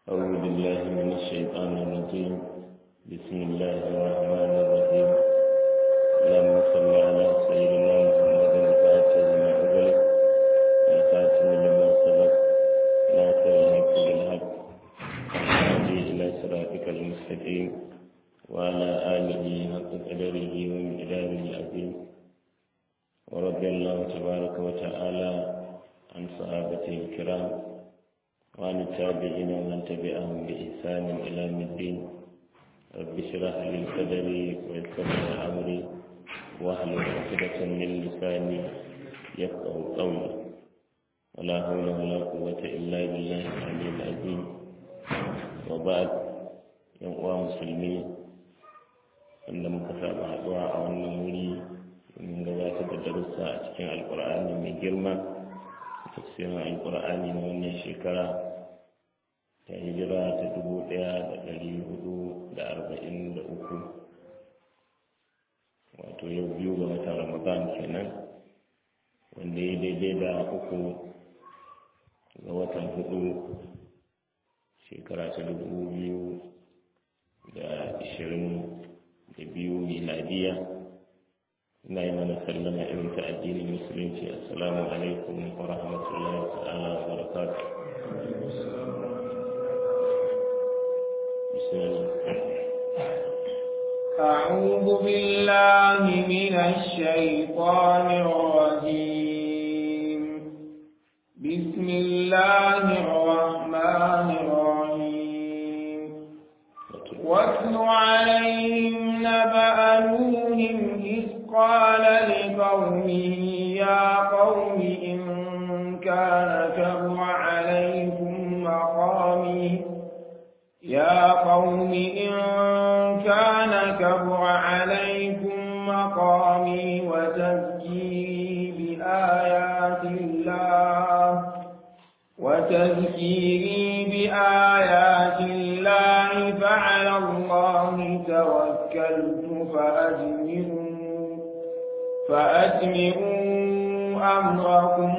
أعوذ بالله من الشيطان الرجيم بسم الله الرحمن الرحيم اللهم صل على سيدنا محمد الفاتح لما أغلق والخاتم لما سبق ناصر الحق بالحق والهادي إلى صراطك المستقيم وعلى آله حق قدره ومقداره العظيم ورضي الله تبارك وتعالى عن صحابته الكرام وعن التابعين ومن تبعهم بإحسان إلى يوم الدين رب اشرح لي صدري ويسر لي أمري واحلل عقدة من لساني يفقه قولي ولا حول ولا قوة إلا بالله العلي العظيم وبعد يوم مسلمين wanda muka saba haɗuwa a wannan wuri domin gabatar da darussa a cikin alkur'ani mai girma tafsirin alkur'ani na wannan shekara ta hijira ta dubu ɗaya da ɗari hudu da arba'in da uku wato yau biyu ga watan ramadan kenan wanda ya daidai da uku ga watan hudu shekara ta dubu biyu da ishirin da biyu miladiya ina yi mana sallama irin ta addinin musulunci assalamu alaikum wa rahmatullahi ta'ala wa barakatuh أعوذ بالله من الشيطان الرجيم بسم الله الرحمن الرحيم واتل عليهم نبأ نوح إذ قال لقومه يا قوم إن كان كبر عليكم مقامي يا قوم إن كان كبر عليكم مقامي وتذكيري بآيات الله وتذكيري بآيات الله فعلى الله توكلت فأجمعوا فأجمعوا أمركم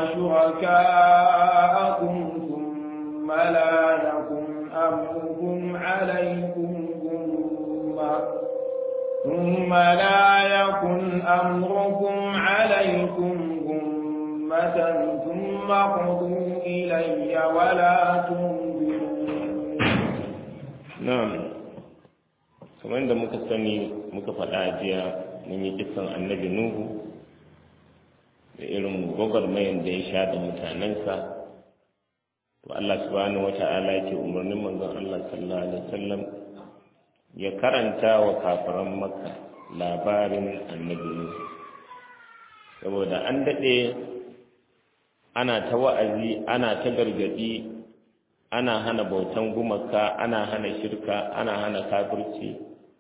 وشركاءكم ثم لا يكن أمركم عليكم غمة ثم لا يكن أمركم عليكم غمة ثم قضوا إلي ولا تنظرون na'am kamar da muka sani muka faɗa a jiya mun yi kisan annabi nuhu da irin gwagwarmayan da ya sha da mutanensa to Allah subhanahu wata'ala yake umarnin manzon Allah sallallahu alaihi wasallam ya karanta wa kafiran makka labarin annabi nuhu saboda an daɗe ana ta wa'azi ana ta gargaɗi ana hana bautan gumaka ana hana shirka ana hana kafirci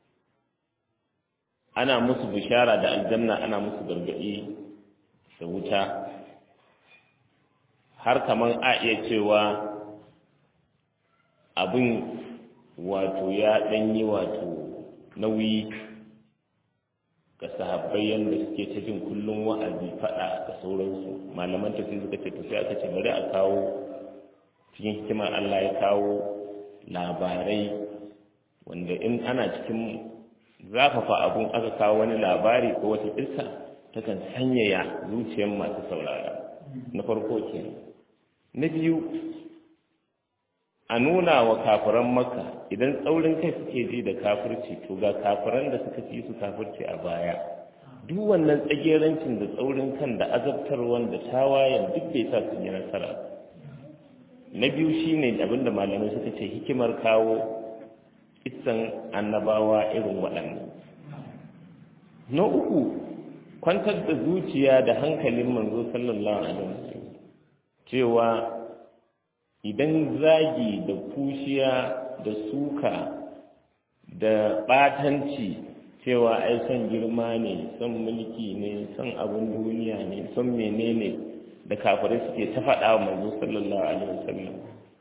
ana musu bishara da aljanna ana musu gargaɗi da wuta har kaman a iya cewa abin wato ya ɗanyi wato nauyi ga sahabbai yadda suke ta jin kullum wa'azi faɗa da sauransu malaman tafi suka ce tafi aka ce bari a kawo cikin hikimar Allah ya kawo labarai wanda in ana cikin zafafa abun aka kawo wani labari ko wata kissa takan sanyaya zuciyar masu saurara na farko ke na biyu a nuna wa kafiran maka idan tsaurin kai suke ji da kafirci to ga kafiran da suka fi su kafirci a baya duk wannan tsagerancin da tsaurin kan da azabtarwan da tawayen duk bai sa sun yi nasara na biyu shine abinda malamai suka ce hikimar kawo isan annabawa irin waɗannan na uku kwantar da zuciya da hankalin manzo sallallahu alaihi wasallam cewa idan zagi da kushiya da suka da ɓatanci cewa ai son girma ne son mulki ne son abin duniya ne son menene da kafirai suke ta faɗa wa manzo sallallahu alaihi wasallam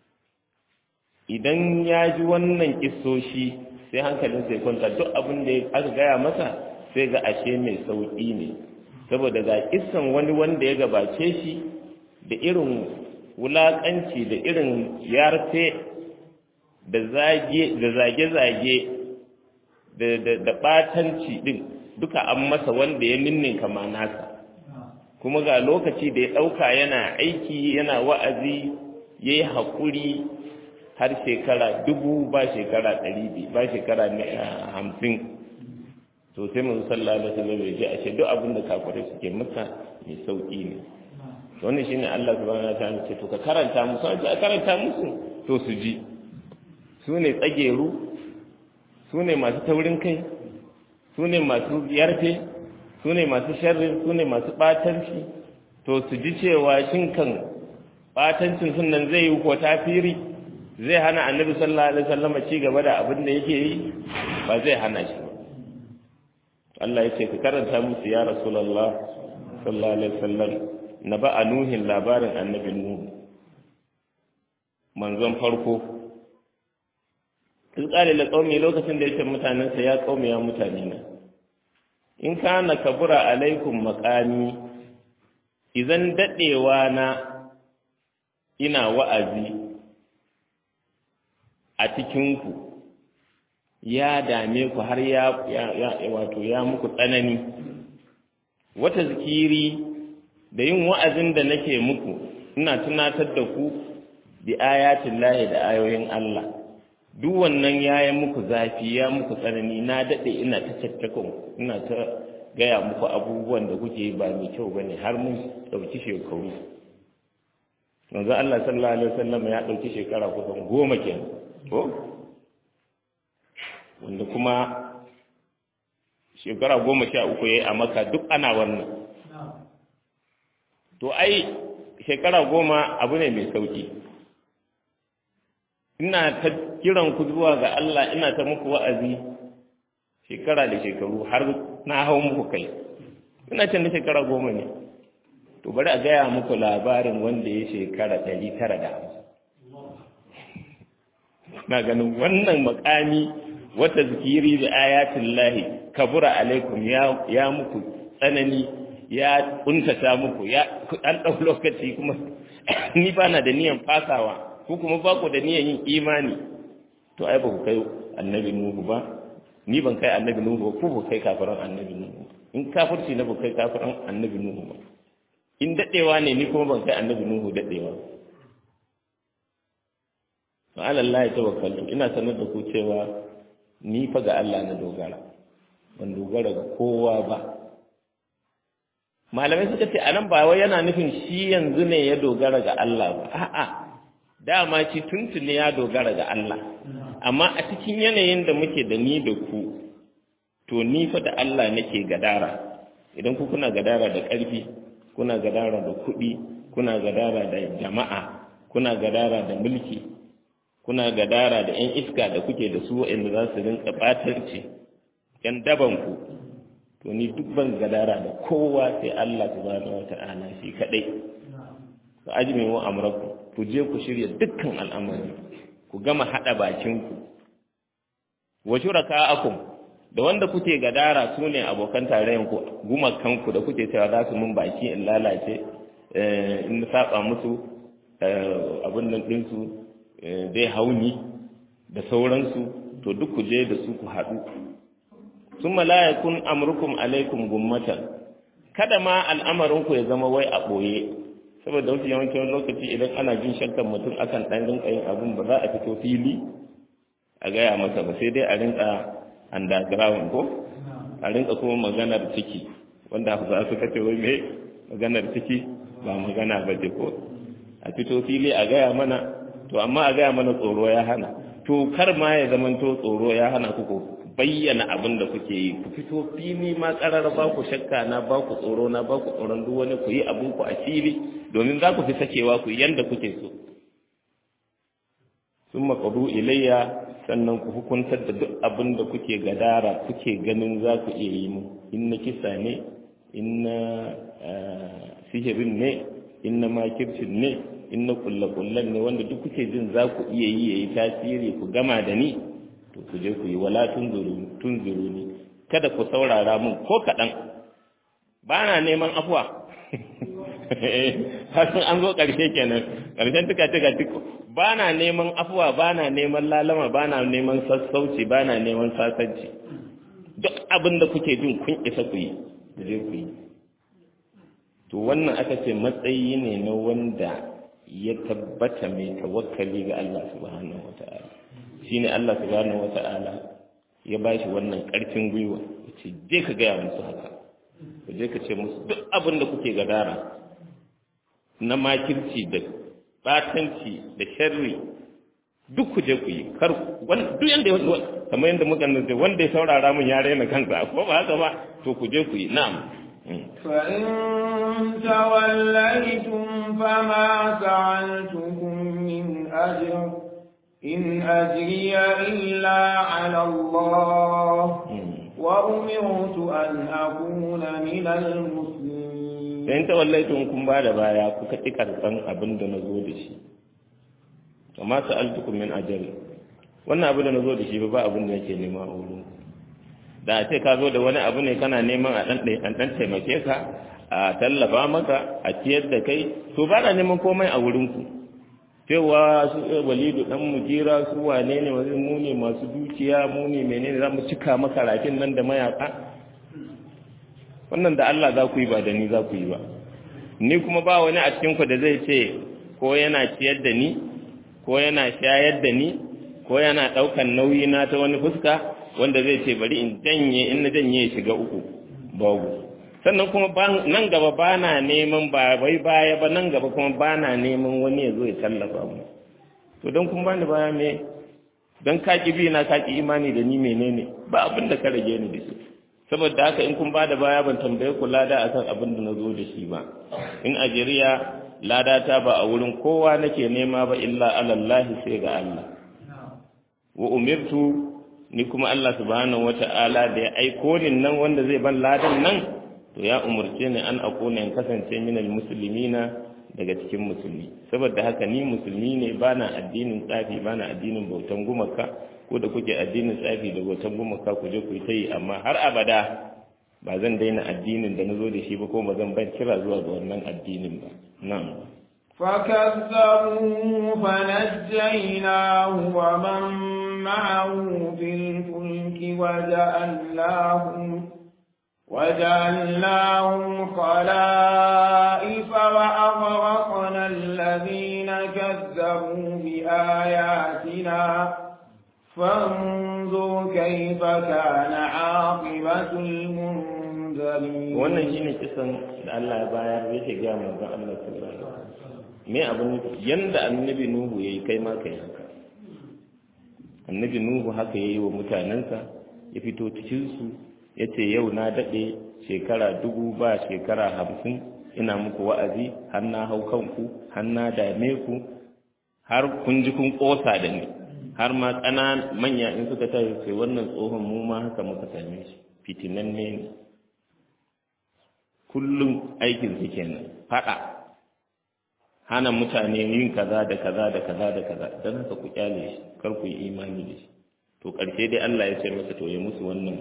idan ya ji wannan kissoshi sai hankalin sai kwanta duk abin da aka gaya masa sai ga ashe mai sauƙi ne saboda ga kissan wani wanda ya gabace shi da irin wulaƙanci da irin yarfe da zage-zage da ɓatanci ɗin duka an masa wanda ya ninninka ma nasa kuma ga lokaci da ya ɗauka yana aiki yana wa'azi ya yi haƙuri har shekara dubu ba shekara ɗari ba shekara hamsin to sai mu sallah da sallah bai ji a ce duk abin da kafirai suke masa mai sauƙi ne wannan shine Allah subhanahu wa ta'ala ce to ka karanta musu an a karanta musu to su ji su ne tsageru su ne masu taurin kai su ne masu yarfe su ne masu sharri su ne masu ɓatanci to su ji cewa shin kan ɓatancin sun nan zai yi ko tafiri zai hana annabi sallallahu alaihi wasallam ci gaba da abin da yake yi ba zai hana shi ba Allah ya ce ka karanta musu ya rasulullah sallallahu alaihi wasallam na ba a nuhin labarin annabi nuhu manzon farko in tsari la qaumi lokacin da yake mutanensa ya qaumi ya mutane na in kana kabura alaikum maqami idan dadewa na ina wa'azi a cikin ku ya dame ku har ya, ya, wato ya muku tsanani wata zikiri da yin wa'azin da nake muku ina tunatar da ku bi ayatin lahi da ayoyin Allah duk wannan ya yi muku zafi ya muku tsanani na daɗe ina ta cattakon ina ta gaya muku abubuwan da kuke ba mai kyau ba ne har mun ɗauki shekaru yanzu Allah sallallahu alaihi wasallam ya ɗauki shekara kusan goma kenan ko wanda kuma shekara goma sha uku ya yi a maka duk ana wannan to ai shekara goma abu ne mai sauki ina ta kiran ku zuwa ga Allah ina ta muku wa'azi shekara da shekaru har na hau muku kai ina can da shekara goma ne to bari a gaya muku labarin wanda ya shekara ɗari tara da hamsin na ganin wannan makami wata zikiri da ayatin lahi kabura alaikum ya muku tsanani ya kuntata muku ya an ɗau lokaci kuma ni ba na da niyan fasawa ko kuma ba ku da niyan yin imani to ai ba ku kai annabi nuhu ba ni ban kai annabi nuhu ba ku ba kai kafiran annabi nuhu in kafirci na ba kai kafiran annabi nuhu ba in dadewa ne ni kuma ban kai annabi nuhu dadewa fa ala Allah tawakkaltu ina sanar da ku cewa ni fa ga Allah na dogara ban dogara ga kowa ba malamai suka ce anan ba wai yana nufin shi yanzu ne ya dogara ga Allah ba a'a dama ci tuntuni ya dogara ga Allah amma a cikin yanayin da muke da ni da ku to ni fa da Allah nake gadara idan ku kuna gadara da ƙarfi kuna gadara da kuɗi kuna gadara da jama'a kuna gadara da mulki kuna gadara da 'yan iska da kuke da su waɗanda za su rinka ɓatarci 'yan dabanku to ni duk ban gadara da kowa sai Allah subhanahu wa ta'ala shi kaɗai ku ajmi wa amraku ku je ku shirya dukkan al'amari ku gama haɗa bakinku wa shuraka'akum da wanda kuke gadara su ne abokan tarayyar ku gumakanku da kuke cewa za su mun baki in lalace in saba musu abin nan ɗinsu zai hauni da sauransu to duk ku je da su ku haɗu sun malayakun amurkum alaikum gummatan kada ma al'amarinku ya zama wai a ɓoye saboda wasu yawancin lokaci idan ana jin shakkan mutum akan ɗan rinka yin abin ba za a fito fili a gaya masa ba sai dai a rinka underground ko a rinka kuma maganar ciki wanda za su kace wai me maganar ciki ba magana ba ce ko a fito fili a gaya mana to amma a gaya mana tsoro ya hana to kar ma ya zamanto tsoro ya hana ku bayyana abin da kuke yi ku fito fili ma karar ba ku shakka na ba ku tsoro na ba ku tsoron duk wani ku yi abin ku a fili domin za ku fi sakewa ku yanda kuke so sun maƙaru ilayya sannan ku hukuntar da duk abin da kuke gadara kuke ganin za ku iya yi mu in na kisa ne in na sihirin ne in na makircin ne in na kulle-kullen ne wanda duk kuke jin za ku iya yi ya yi tasiri ku gama da ni to ku je ku yi wala tun zuru ni kada ku saurara mun ko kaɗan ba na neman afuwa hasan an zo ƙarshe kenan ƙarshen tuka tuka tuka ba na neman afuwa ba na neman lalama ba na neman sassauci ba na neman sasanci duk abin da kuke jin kun isa ku yi da zai ku yi to wannan aka ce matsayi ne na wanda ya tabbata mai tawakkali ga Allah subhanahu wata'ala shine Allah subhanahu wata'ala ya bashi wannan ƙarfin gwiwa ce je ka gaya musu haka ka je ka ce musu duk abin da kuke gadara na makirci da batanci da sharri duk ku je ku yi kar duk yanda kamar yadda muka nace wanda ya saurara mun ya raina kansa ko ba haka ba to ku je ku yi na'am فإن توليتم فما سألتكم من أجر إن أجري إلا على الله وأمرت أن أكون من المسلمين فإن توليتم كم بعد بايا كتك أرقان أبن دنزو دشي وما سألتكم من أجر wannan abu da na zo da shi ba abin da yake nema a wurin da a ce ka zo da wani abu ne kana neman a ɗan taimake ka a tallafa maka a ciyar da kai to ba na neman komai a wurinku cewa su walidu dan mujira su wane ne wani mu ne masu dukiya mu ne menene za mu cika maka rafin nan da mayaka wannan da Allah za ku yi ba da ni za ku yi ba ni kuma ba wani a cikin ku da zai ce ko yana ciyar da ni ko yana shayar da ni ko yana ɗaukan nauyi na ta wani fuska wanda zai ce bari in janye in na janye ya shiga uku babu sannan kuma nan gaba ba na neman ba wai baya ba nan gaba kuma ba na neman wani ya zo ya tallafa mu to don kun bani baya me don kaki bi na kaki imani da ni menene ba abin da ka rage ni da shi saboda haka in kun ba da baya ban tambaye ku lada akan abin da na zo da shi ba in ajiriya lada ta ba a wurin kowa nake nema ba illa alallahi sai ga Allah wa umirtu ni kuma Allah subhanahu wata'ala da ya aiko ni nan wanda zai ban ladan nan to ya umurce ni an akuna in kasance minal muslimina daga cikin musulmi saboda haka ni musulmi ne bana addinin tsafi bana addinin bautan gumaka ko da kuke addinin tsafi da bautan gumaka ku je ku yi ta yi amma har abada ba zan daina addinin da na zo da shi ba ko ba zan ban kira zuwa ga wannan addinin ba na'am فكذبوه فنجيناه ومن معه في الفلك وجعلناهم وجعلناهم خلائف وأغرقنا الذين كذبوا بآياتنا فانظر كيف كان عاقبة المنذرين wannan shine kisan da Allah ya bayar yake ga manzon Allah sallallahu alaihi wasallam me abin yanda annabi nuhu yayi kai ma kai haka annabi nuhu haka yayi wa mutanensa ya fito cikin su yace yau na dade shekara dubu ba shekara hamsin ina muku wa'azi har na hau kanku har na dame ku har kun ji kun kosa da ni har ma ƙanan manya in suka tashi sai wannan tsohon mu ma haka muka same shi fitinan ne ne kullum aikin su kenan faɗa hana mutane yin kaza da kaza da kaza da kaza don haka ku kyale shi kar ku yi imani da shi to ƙarshe dai Allah ya ce masa to ya musu wannan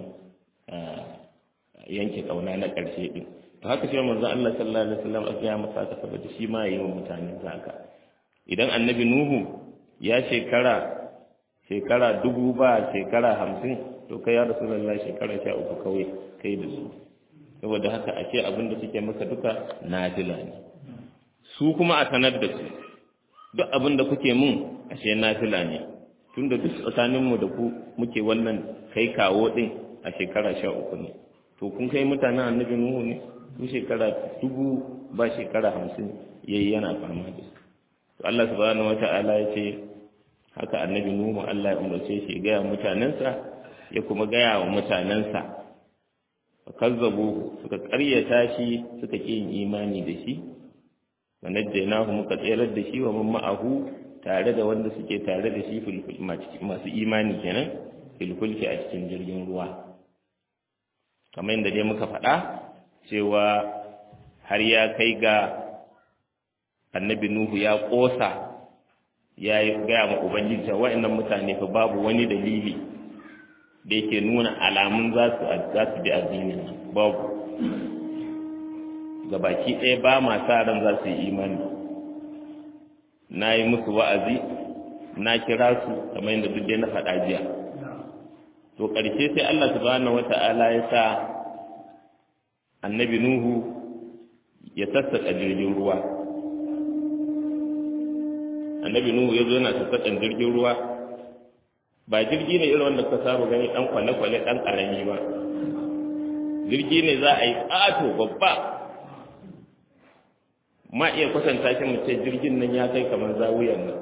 yanke kauna na ƙarshe din to haka shi manzo Allah sallallahu alaihi wasallam aka ya masa haka saboda shi ma yayi wa mutane haka idan annabi nuhu ya shekara shekara dubu ba shekara hamsin to kai ya rasulullah shekara sha uku kawai kai da su saboda haka ashe abin da suke maka duka nafila ne su kuma a sanar da su duk abin da kuke mun ashe nafila ne tunda duk tsakaninmu da ku muke wannan kai kawo din a shekara sha uku ne to kun kai mutanen annabi nuhu ne su shekara dubu ba shekara hamsin yayi yana fama da su to Allah subhanahu wata'ala ya ce haka annabi nuhu Allah ya umarce shi gaya mutanensa ya kuma gaya wa mutanensa kazzabu suka ƙaryata shi suka ƙi yin imani da shi wa najjaynahu muka tsayar da shi wa man ma'ahu tare da wanda suke tare da shi masu imani kenan filfulki a cikin jirgin ruwa kamar yadda dai muka faɗa cewa har ya kai ga annabi nuhu ya ƙosa ya yi gaya ma ubangiji wa'annan mutane fa babu wani dalili da yake nuna alamun za su za su bi addinin babu ga baki ɗaya ba ma sa ran za su yi imani na yi musu wa'azi na kira su kamar yadda duk dai na faɗa jiya to ƙarshe sai Allah subhanahu wata'ala ya sa annabi Nuhu ya sassaƙa jirgin ruwa annabi Nuhu ya zo yana sassaƙan jirgin ruwa ba jirgi ne irin wanda ka saba gani ɗan kwale-kwale ɗan ƙarami ba jirgi ne za a yi ƙato babba ma iya kwatanta shi mu ce jirgin nan ya kai kamar zawuyan nan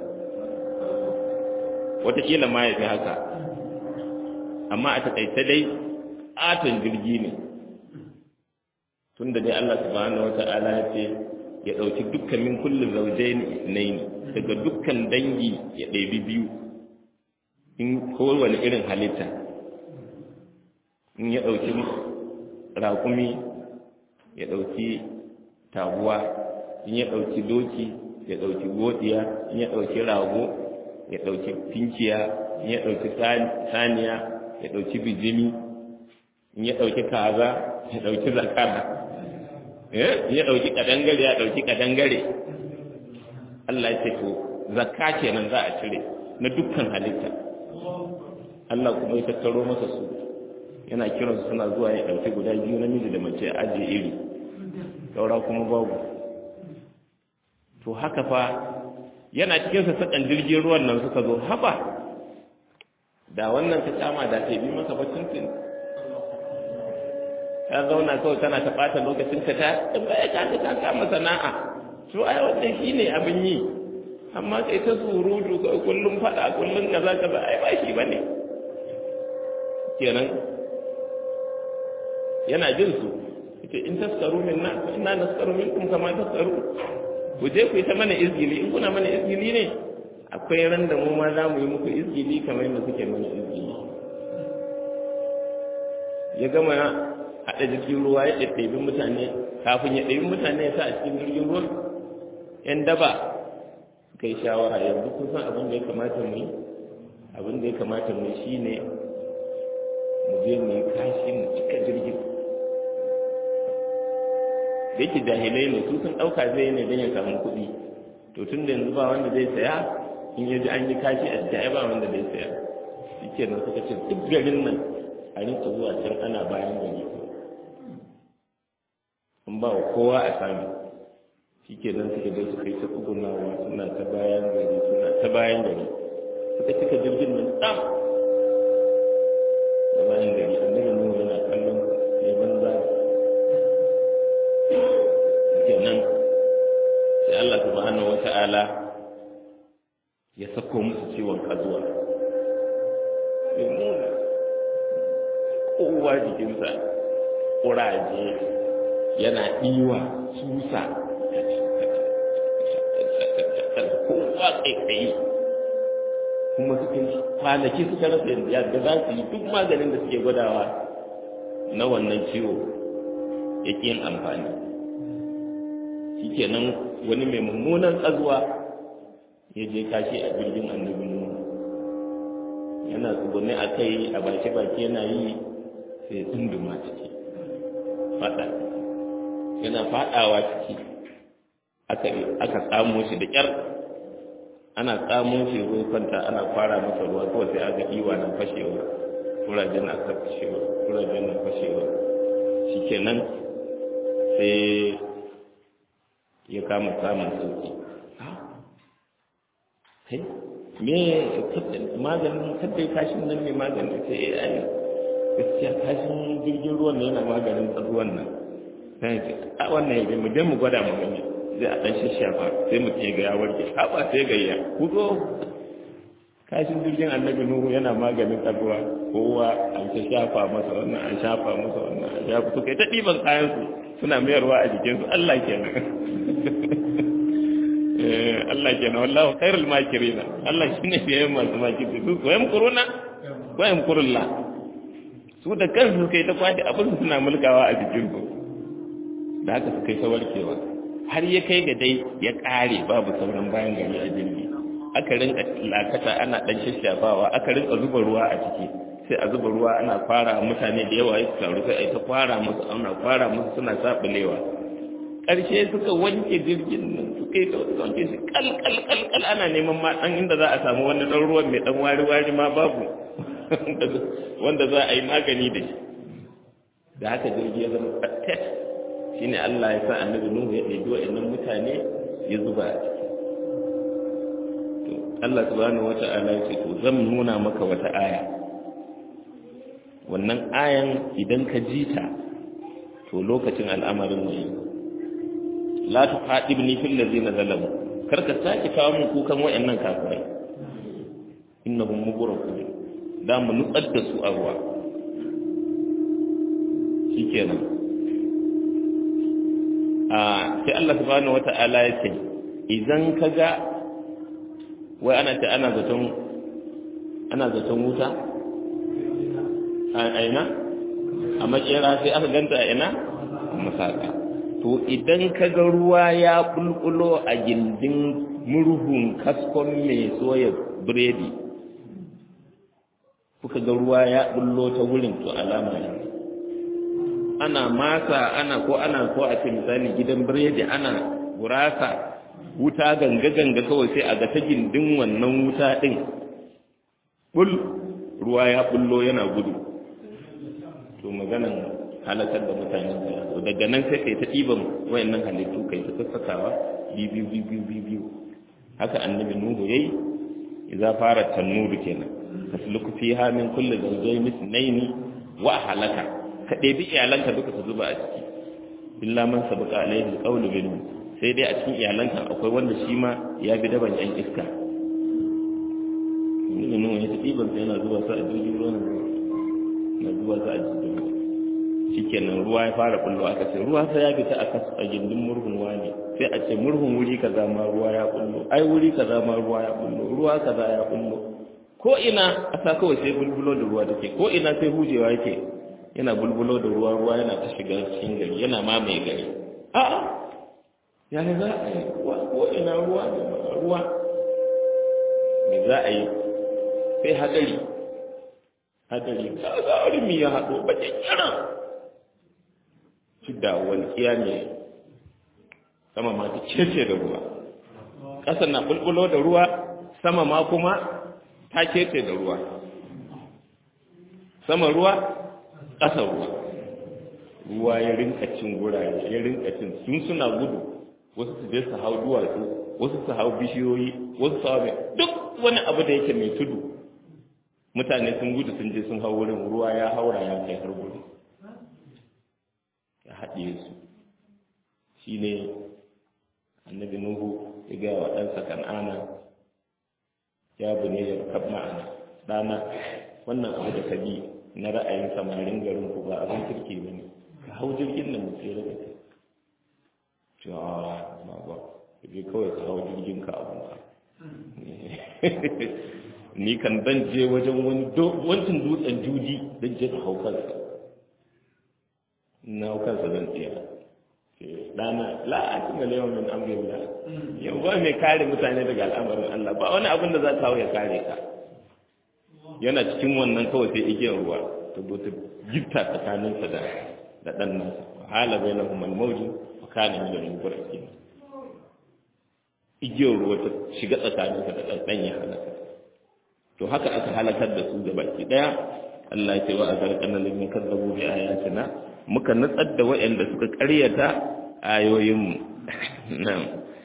wataƙila ma ya fi haka amma a taƙaice dai ƙaton jirgi ne tun da dai Allah subhanahu wa ta'ala ya ce ya ɗauki dukkan min kullum zaujaini isnaini daga dukkan dangi ya ɗebi biyu in kowane irin halitta in ya ɗauki raƙumi ya ɗauki taguwa in ya ɗauki doki ya ɗauki godiya in ya ɗauki rago ya ɗauki finkiya in ya ɗauki saniya ya ɗauki bijimi in ya ɗauki kaza ya ɗauki zakara in ya ɗauki kadangare ya ɗauki kadangare Allah ya ce to zakka kenan za a cire na dukkan halitta Allah kuma ya tattaro masa su yana kiransu suna zuwa ya ɗauki guda biyu namiji da mace ajiye iri saura kuma babu to haka fa yana cikin sassaƙan jirgin ruwan nan suka zo haba da wannan ta kama da ta bi masa bacin tin ta zauna kawai tana ta ɓata lokacin ka ta in ba ya kaji ta kama sana'a to ai wannan shi ne abin yi amma kai ta surutu kawai kullum faɗa kullum kaza kaza ai ba shi ba ne kenan yana jin su ita in taskaru min na ina naskaru minkum kama taskaru ku je ku yi ta mana izgili in kuna mana izgili ne akwai ran da mu ma za mu yi muku izgili kamar yadda kuke mana izgili ya gama haɗa jirgin ruwa ya ɗaiɗaibi mutane kafin ya ɗaibi mutane ya sa a cikin jirgin ruwan yan daba suka yi shawara yanzu kun san abin da ya kamata mu yi abin da ya kamata mu yi shine mu je mu yi kashi mu cika jirgin da yake jahilai ne su sun ɗauka zai ne don ya samu kuɗi to tun da yanzu ba wanda zai saya in ya ji an yi kashi a cikin ba wanda zai saya shi ke nan suka ce duk garin nan a rinka zuwa can ana bayan gari in ba wa kowa a sami shi ke nan suka dai suka yi ta tsugunawa suna ta bayan gari suna ta bayan gari suka cika jirgin nan tsam da bayan gari annabi nuhu yana kallon ya banza kenan sai Allah subhanahu wata'ala ya sako musu ciwon kazuwa sai muna kowa jikinsa ƙuraje yana ɗiwa susa kowa ƙaiƙayi kuma suka kwanaki suka rasa yadda za su yi duk maganin da suke gwadawa na wannan ciwo ya yin amfani shikenan wani mai mummunan tsazuwa ya je kashi a jirgin annabi nuhu yana tsugune a kai a baki baki yana yi sai tsunduma ciki fada yana fadawa ciki aka tsamo shi da kyar ana tsamo shi ruwa kwanta ana fara masa ruwa kawai sai aka iwa na fashewa kurajen na aka fashewa kurajen na fashewa shikenan sai ya kama samun sauki me maganin kadda kashin nan ne maganin sai ya yi gaskiya kashin jirgin ruwan nan yana maganin ruwan nan sai ce a wannan yabe mu je mu gwada mu gani zai a dan shashafa sai mu ce ga ya warke haɓa sai gayya ku zo kashin jirgin annabi nuhu yana maganin tsaruwa kowa an ta shafa masa wannan an shafa masa wannan an shafa su kai ta ɗiban kayan su suna mayarwa a jikinsu Allah kenan Allah kenan wallahu khairul makirina Allah shine fiye masu makirci su ko yamkuruna ko yamkurullah su da kansu kai ta kwace abin suna mulkawa a jikin su da haka su kai ta warkewa har ya kai ga dai ya kare babu sauran bayan gari a jirgi aka rinka lakata ana dan shashafawa aka rinka zuba ruwa a ciki sai a zuba ruwa ana fara mutane da yawa ya taru sai a ta fara musu ana fara musu suna sabulewa ƙarshe suka wanke jirgin nan suka yi ta wanke shi kal kal kal kal ana neman ma ɗan inda za a samu wani ɗan ruwan mai ɗan wari wari ma babu wanda za a yi magani da shi da haka jirgi ya zama fattet shine Allah ya sa annabi Nuhu ya ɗebi wa'annan mutane ya zuba a ciki to Allah subhanahu wata'ala ya ce to zan nuna maka wata aya wannan ayan idan ka ji ta to lokacin al'amarin ne la tuqadibni fil ladzina zalamu kar ka sake kawo min kukan wa'annan kafirai innahum mughraqun da mu nutsar da su a ruwa shikenan a sai Allah subhanahu wata'ala ya ce idan ka ga wai ana ta ana zaton ana zaton wuta a aina a makera sai aka ganta a ina a masaka to idan ka ga ruwa ya bulbulo a gindin murhun kaskon mai soya biredi kuka ga ruwa ya bullo ta wurin to alama ne ana masa ana ko ana ko a ce misali gidan biredi ana gurasa wuta ganga ganga kawai sai a ga ta gindin wannan wuta din bul ruwa ya bullo yana gudu to maganan halakar da mutane to daga nan sai kai ta ɗiban wayannan halittu kai ta sassakawa biyu biyu biyu biyu haka annabi nuhu yayi idza fara tanuru kenan tasluku fiha min kulli zawjayn ithnayn wa halaka ka ɗebi iyalanka duka ka zuba a ciki illa man sabaka alaihi alqawlu minhu sai dai a cikin iyalanka akwai wanda shi ma ya bi daban yan iska ne nan ya tafi ban sai yana zuwa sa a jirgin ruwa na zuwa sa a jirgin ruwa shikenan ruwa ya fara kullo aka ce ruwa sai ya fita a a gindin murhun wani sai a ce murhun wuri kaza ma ruwa ya kullo ai wuri kaza ma ruwa ya kullo ruwa kaza ya kullo ko ina a sa kawai sai bulbulo da ruwa take ko ina sai hujewa yake yana bulbulo da ruwa ruwa yana ta shiga cikin gari yana mamaye gari a'a ya ne za a yi ko ina ruwa da ruwa me za a yi sai hadari hadari ga wani mi ya haɗo bakin yana shi da walƙiya ne sama ma ta cece da ruwa ƙasa na bulbulo da ruwa sama ma kuma ta cece da ruwa sama ruwa ƙasa ruwa ruwa ya rinka cin gurare ya rinka cin sun suna gudu wasu su je su hau duwatsu wasu su hau bishiyoyi wasu su hau duk wani abu da yake mai tudu mutane sun gudu sun je sun hau wurin ruwa ya haura ya kai har gudu ya haɗe su shi ne annabi nuhu ya gaya wa ɗansa kan'ana ya bune ya kab ma'ana ɗana wannan abu da ka bi na ra'ayin samarin garin ku ba abin kirki ba ne ka hau jirgin da mutu ya kai cewa ba ba je kawai ka hau jirgin ka abin ka ni kan dan je wajen wani wancan dutsen juji dan je ka hau kansa na hau kansa zan tsira dana la a cikin lewan min amrin la yau ba mai kare mutane daga al'amarin Allah ba wani abin da za ka hau ya kare ka yana cikin wannan kawai sai igiyar ruwa ta zo ta gifta tsakaninsa da da ɗan nasa hala bai na humar mauji a kanin da rubar ake igiyar ruwa ta shiga tsakaninsa da ɗan ɗan ya halaka to haka aka halakar da su da baki ɗaya Allah ya ce wa a zarƙan na limin kazzabu bi ayatina muka nutsar da waɗanda suka ƙaryata ayoyinmu na'am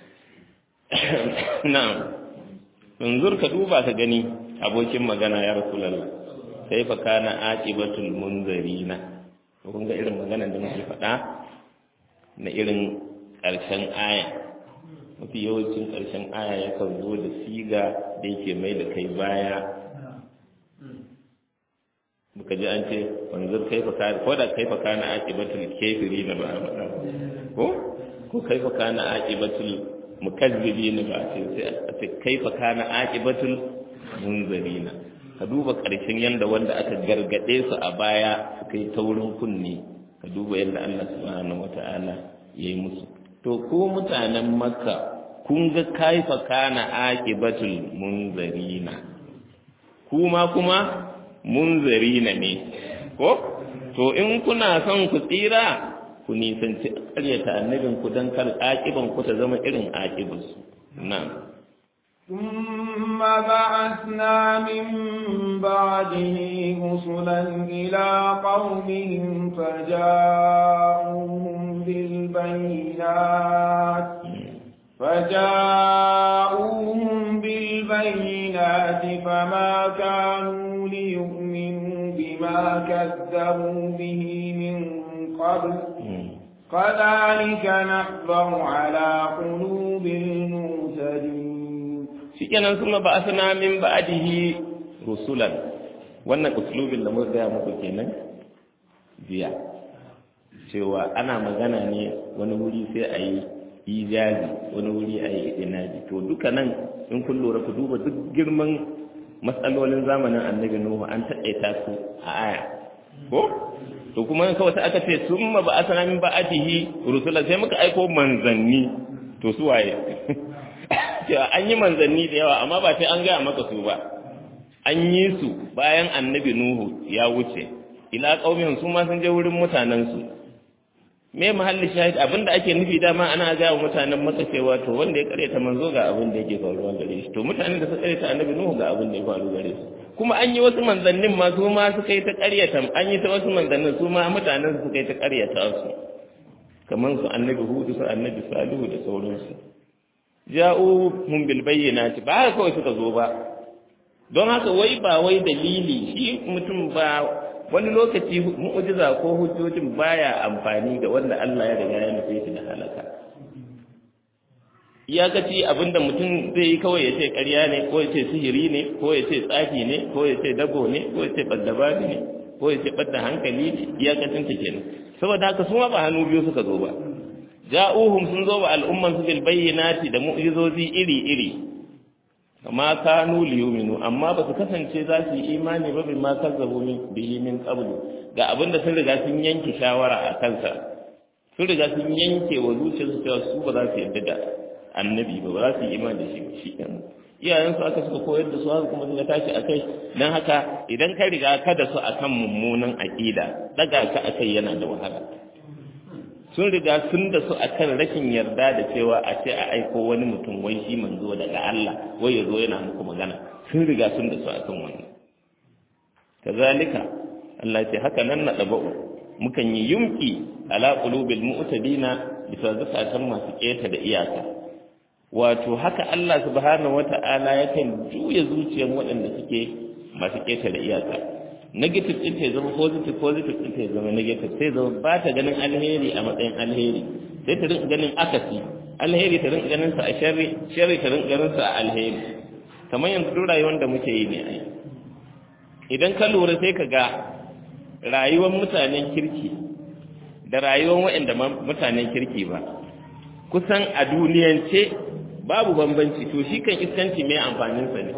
na'am yanzu ka duba ka gani abokin magana ya rasulallah sai fa kana aqibatul munzarina kun ga irin maganar da muke faɗa na irin ƙarshen aya mafi yawancin ƙarshen aya yakan zo da siga da yake mai da kai baya muka ji an ce wanzur kaifa kana ko da kaifa kana aqibatul kafirina ba a ko ko kaifa kana aqibatul mukazzibina ba a ce sai a ce kaifa kana aqibatul munzarina ka duba ƙarshen yanda wanda aka gargade su a baya suka yi taurin kunne ka duba yadda Allah subhanahu wata'ala ya yi musu to ko mutanen makka kun ga kaifa kana aqibatul munzarina kuma kuma munzarina ne ko to in kuna son ku tsira ku ku nisanci ƙaryata annabin ku don kar aƙiban ku ta zama irin aƙibansu na'am ثم بعثنا من بعده رسلا إلى قومهم فجاءوهم بالبينات فجاءوهم بالبينات فما كانوا ليؤمنوا بما كذبوا به من قبل كذلك نحضر على قلوب المعتدين shikenan kuma ba asana min ba'dihi rusulan wannan uslubin da muka gaya muku kenan jiya cewa ana magana ne wani wuri sai a yi ijazi wani wuri a yi inaji to duka nan in kun lura ku duba duk girman matsalolin zamanin annabi nuhu an taƙaita su a aya ko to kuma kawai sai aka ce summa ba asana min ba'dihi rusulan sai muka aiko manzanni to su waye cewa an yi manzanni da yawa amma ba sai an gaya maka su ba an yi su bayan annabi nuhu ya wuce ila qaumin su ma sun je wurin mutanen su me mahalli shahid abinda ake nufi dama ana gaya wa mutanen maka cewa to wanda ya karyata manzo ga abin da yake faruwa gare shi to mutanen da suka karyata annabi nuhu ga abin da ya faru gare su kuma an yi wasu manzannin ma su ma suka yi ta karyata an yi ta wasu manzannin su ma mutanen su suka yi ta karyata su kamar su annabi hudu su annabi salihu da sauransu ja'u hum bil bayyinati ba haka kawai suka zo ba don haka wai ba wai dalili shi mutum ba wani lokaci mu'jiza ko hujjojin baya amfani da wanda Allah ya riga ya nufe shi da halaka iyakaci abinda mutum zai yi kawai ya ce ƙarya ne ko ya ce sihiri ne ko ya ce tsafi ne ko ya ce dago ne ko ya ce ɓaddabari ne ko ya ce ɓadda hankali ne iyakacin ta kenan saboda haka su ma ba hannu biyu suka zo ba ja'uhum sun zo wa al'umman su bil bayyinati da mu'jizozi iri-iri kama kanu liyuminu amma ba su kasance za su yi imani ba bi ma kazzabu min bihi min qablu ga abinda sun riga sun yanke shawara a kansa sun riga sun yanke wa zuciyarsu cewa su ba za su yarda da annabi ba ba za su yi imani da shi ba shi kenan iyayen su aka suka koyar da su haka kuma suka tashi akai dan haka idan ka riga ka da su akan mummunan aqida daga ka akai yana da wahala sun riga sun da su akan rashin yarda da cewa a ce a aiko wani mutum wai shi manzo daga Allah wai ya zo yana muku magana sun riga sun da su akan wannan kazalika Allah ce haka nan na daba'u mukan yi yumki ala qulubil mu'tadina bisa zakatan masu keta da iyaka wato haka Allah subhanahu wata'ala yakan juya zuciyar waɗanda suke masu keta da iyaka negative ɗin ta zama positive positive ɗin ta zama negative sai zama ba ta ganin alheri a matsayin alheri sai ta rinka ganin akasi alheri ta rinka ganin sa a sharri sharri ta rinka ganin sa a alheri kamar yanzu duk rayuwar da muke yi ne ai idan ka lura sai ka ga rayuwar mutanen kirki da rayuwar waɗanda mutanen kirki ba kusan a duniyance babu bambanci to shi kan iskanci mai amfaninsa ne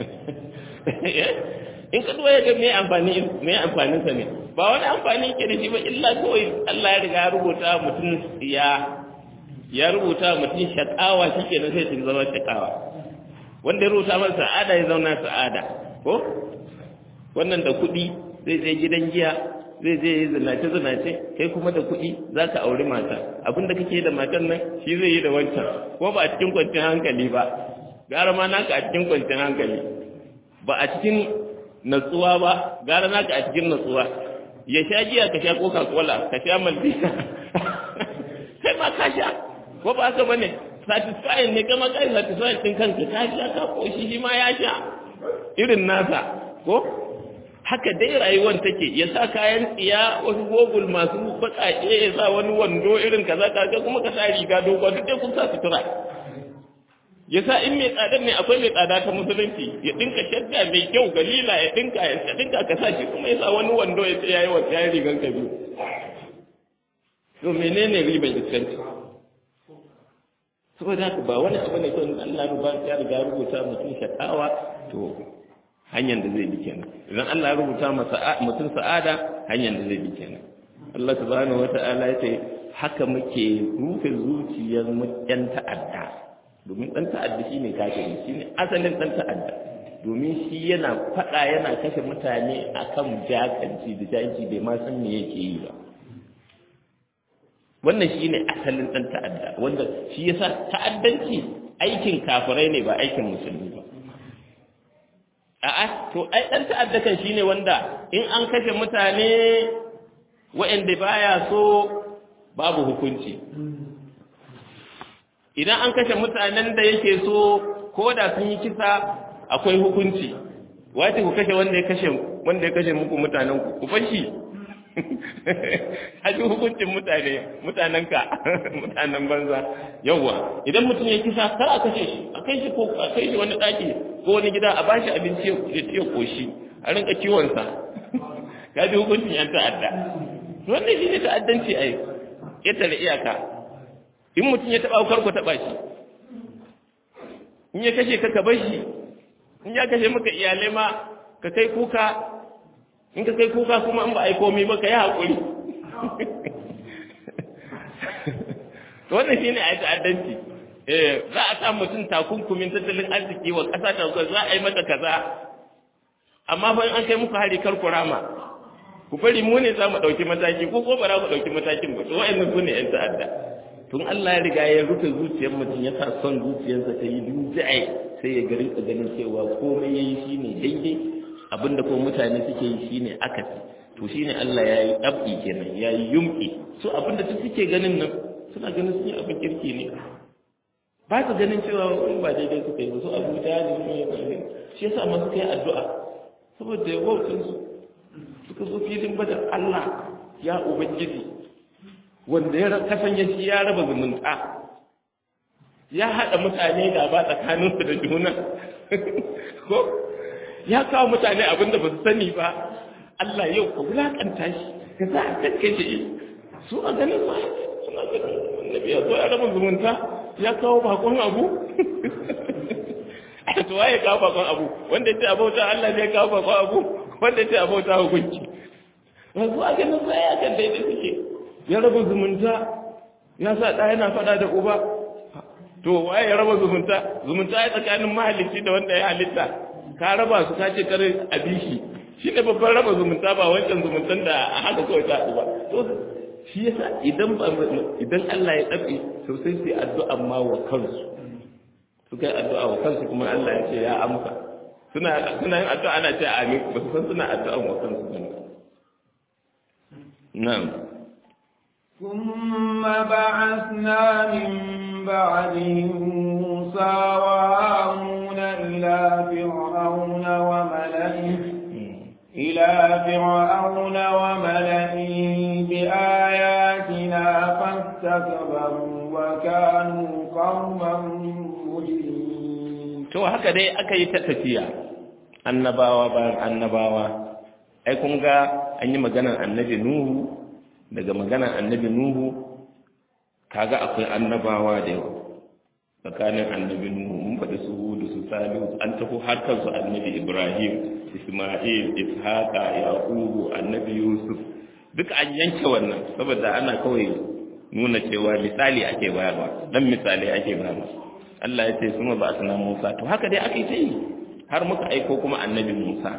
in ka duwa ya ga me amfani me amfanin sa ne ba wani amfani yake da shi ba illa kawai Allah ya riga ya rubuta mutum ya ya rubuta mutum shakawa shikenan sai ta zama shakawa wanda ya rubuta masa sa'ada ya zauna sa'ada ko wannan da kuɗi zai je gidan giya zai je yi zinace zinace kai kuma da kuɗi za ka auri mata abinda kake da matan nan shi zai yi da wancan ko ba a cikin kwanciyar hankali ba gara ma naka a cikin kwanciyar hankali ba a cikin natsuwa ba gara naka a cikin natsuwa ya sha giya ka sha coca cola ka sha maltina kai ma ka sha ko ba haka bane satisfying ne kama kai satisfying din kanka ka sha ka koshi shi ma ya sha irin nasa ko haka dai rayuwar take ya sa kayan tsiya wasu gogul masu baƙaƙe ya sa wani wando irin kaza kaga kuma ka sa riga dogon duk dai kun sa sutura ya sa in mai tsadar ne akwai mai tsada ta musulunci ya dinka shadda mai kyau galila ya dinka ya dinka ka sa shi kuma ya sa wani wando ya tsaya yawa kayan rigan ka biyu to menene riban iskanci saboda haka ba wani abu ne kawai Allah ba ya riga rubuta mutum shakawa to hanyar da zai bi kenan idan Allah ya rubuta masa mutum sa'ada hanyar da zai bi kenan Allah subhanahu wata'ala ya ce haka muke rufe zuciyar mu yan ta'adda domin ɗan ta'adda shi ne kafiri shi ne asalin ɗan ta'adda domin shi yana faɗa yana kashe mutane a kan jakanci da janci bai ma san me yake yi ba wannan shine asalin dan ta'adda wanda shi yasa ta'addanci aikin kafirai ne ba aikin musulmi ba a'a to ai dan ta'adda kan shine wanda in an kashe mutane waɗanda baya so babu hukunci idan an kashe mutanen da yake so ko da sun yi kisa akwai hukunci wace ku kashe wanda ya kashe wanda ya kashe muku mutanen ku ku fashi haji hukuncin mutane mutanen ka mutanen banza yawa idan mutum ya kisa kar a kashe shi a kai shi ko a kai shi wani daki ko wani gida a bashi abinci ya ci ya koshi a rinka kiwon sa ka ji hukuncin yan ta'adda wannan shi ne ta'addanci ai ya tare iyaka in mutum ya taba kar ku taba shi in ya kashe ka ka bar shi in ya kashe maka iyalai ma ka kai kuka in ka kai kuka kuma in ba a yi komi ba ka yi haƙuri to wannan shine a yi ta'addanci eh za a sa mutum takunkumin tattalin arziki wa ƙasa ta zuwa za a yi mata kaza amma fa in an kai muku hari kar ku rama ku bari mu ne za mu ɗauki mataki ko ko ba za ku ɗauki matakin ba to wa'annan su ne 'yan ta'adda tun Allah ya riga ya rufe zuciyar mutum ya sa son zuciyarsa ta yi dujai sai ya gari ka ganin cewa komai ya yi shine daidai abinda ko mutane suke yi shine akasi to shine Allah ya yi ɗab'i kenan ya yi yumƙi su abinda su suke ganin nan suna ganin sun yi abin kirki ne ba su ganin cewa in ba daidai suka yi ba su abu da ne sun yi ƙarfi shi yasa ma suka yi addu'a saboda ya wautin su suka zo filin badar Allah ya ubangiji wanda ya kasance shi ya raba zumunta ya haɗa mutane da ba tsakaninsu da juna ko ya kawo mutane abin da ba su sani ba Allah yau ka wulaƙanta shi ka za a kakkace shi su a ganin ma suna ganin annabi ya zo ya raba zumunta ya kawo bakon abu a to waye kawo bakon abu wanda ya ce abauta Allah ne ya kawo bakon abu wanda ya ce abauta hukunci ba su a ganin sa ya kan daidai suke ya raba zumunta ya sa ɗa yana faɗa da uba to waye ya raba zumunta zumunta ya tsakanin mahalicci da wanda ya halitta ka raba su ka ce kare a bishi shi ne babban raba zumunta ba wancan zumuntan da a haka kawai ta ba to shi yasa idan ba idan Allah ya tsabe to sai sai addu'a ma wa kansu su kai addu'a wa kansu kuma Allah ya ce ya amsa suna suna yin addu'a ana ce amin ba su san suna addu'a wa kansu ba na'am ثم بعثنا من بعدهم موسى وهارون إلى فرعون وملئه إلى فرعون وملئه بآياتنا فاستكبروا وكانوا قوما مجرمين to haka dai aka yi ta tafiya annabawa bayan annabawa ai kun ga an yi maganar annabi nuhu daga maganar annabi nuhu kaga akwai annabawa da yawa tsakanin annabi nuhu mun faɗi su hudu su salihu an tafi har kansu annabi ibrahim isma'il ishaqa yaqubu annabi yusuf duk an yanke wannan saboda ana kawai nuna cewa misali ake bayarwa dan misali ake bayarwa Allah ya ce suma ba asna Musa to haka dai aka yi ta yi har muka aiko kuma annabi Musa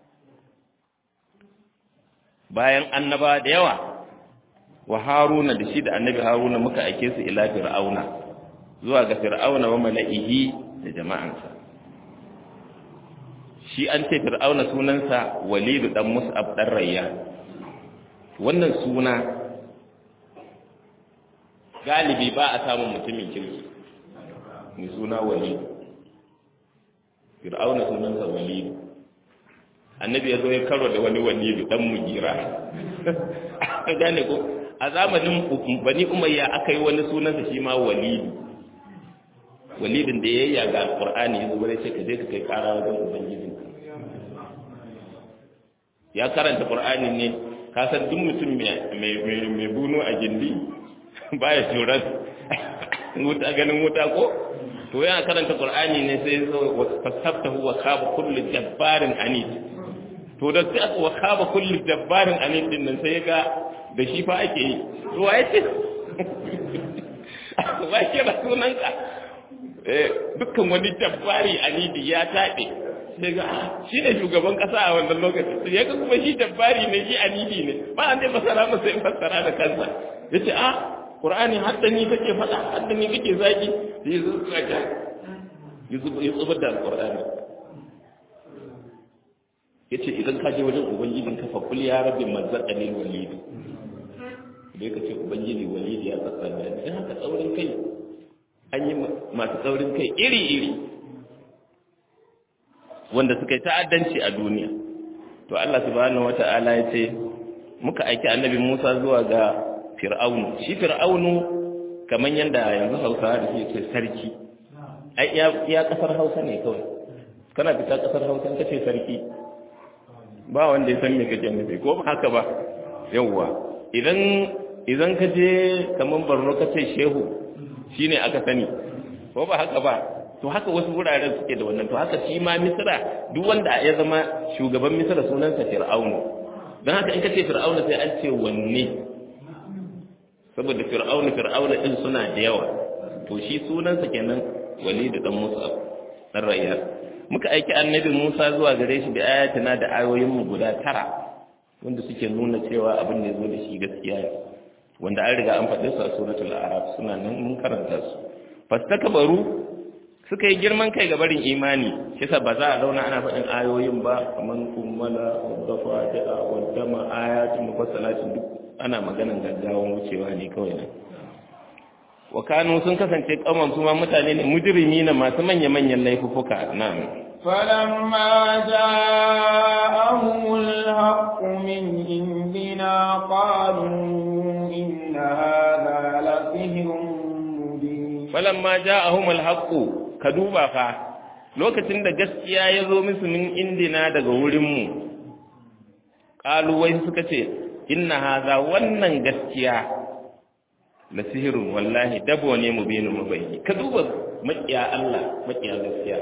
bayan annaba da yawa wa haruna da shi da annabi haruna muka aike su ila fir'auna zuwa ga fir'auna wa mala'ihi da jama'ansa shi an ce fir'auna sunansa walidu dan mus'ab dan rayyan wannan suna galibi ba a samun mutumin kirki mai suna walidu fir'auna sunansa walidu annabi ya zo ya karo da wani walidu dan mugira gane ko a zamanin bani umayya aka yi wani sunansa shi ma walidu walidin da ya yi ga alƙur'ani ya zuwa ce ka je ka kai ƙara wajen ubangijin ya karanta ƙur'ani ne ka san duk mutum mai bunu a gindi baya turan wuta ganin wuta ko to yana karanta ƙur'ani ne sai zo fasaftahu wa khaba kullu jabbarin anid to da sai aka wa khaba kullu jabbarin anid din nan sai ga da shi fa ake yi to waye ce waye ke da sunanka dukkan wani jabbari anidi ya taɓe sai ga shi ne shugaban ƙasa a wannan lokacin sai ya ga kuma shi jabbari ne shi anidi ne ba an dai fasara masa in fassara da kansa ya ce a qur'ani hadda ni kake faɗa hadda ni kake zaki sai zo kaga ya zubar da alqur'ani yace idan ka je wajen ubangijin ka fa kul ya rabbi mazzaqani walidi da ka ce ubangiji walidi ya tsatsa da dan haka tsaurin kai an yi masu tsaurin kai iri iri wanda suka yi ta'addanci a duniya to Allah subhanahu wata'ala ya ce muka aiki annabi Musa zuwa ga Fir'aunu shi Fir'aunu kaman yanda yanzu Hausawa da suke sarki ai ya kasar Hausa ne kawai kana fita kasar Hausa kace sarki ba wanda ya san me kake nufi ko ba haka ba yawwa idan idan ka je kaman Borno kace shehu shine aka sani ko ba haka ba to haka wasu wuraren suke da wannan to haka shi ma misra duk wanda ya zama shugaban misra sunansa fir'aunu don haka in ka ce fir'aunu sai an ce wanne saboda fir'aunu fir'aunu din suna da yawa to shi sunansa kenan walid dan musa dan rayyar muka aiki annabi musa zuwa gare shi da ayatina da ayoyin mu guda tara wanda suke nuna cewa abin da ya zo da shi gaskiya ne wanda an riga an faɗi su a suratul araf suna nan mun karanta su fastakbaru suka yi girman kai ga barin imani shi sa ba za a zauna ana faɗin ayoyin ba kamar kummala wadda fatiha wadda ma ayatun mufassalatin duk ana maganan gaggawan wucewa ne kawai nan wa kanu sun kasance kauman su ma mutane ne mujrimi na masu manya-manyan laifuka na'am فلما جاءهم الحق من عندنا قالوا إن هذا لسحر مبين فلما جاءهم الحق ka duba fa lokacin da gaskiya ya zo musu min indina daga wurinmu ƙaluwai suka ce inna haza wannan gaskiya la sihirun wallahi dabo ne mu binu mu bayyi ka duba maƙiya Allah maƙiya gaskiya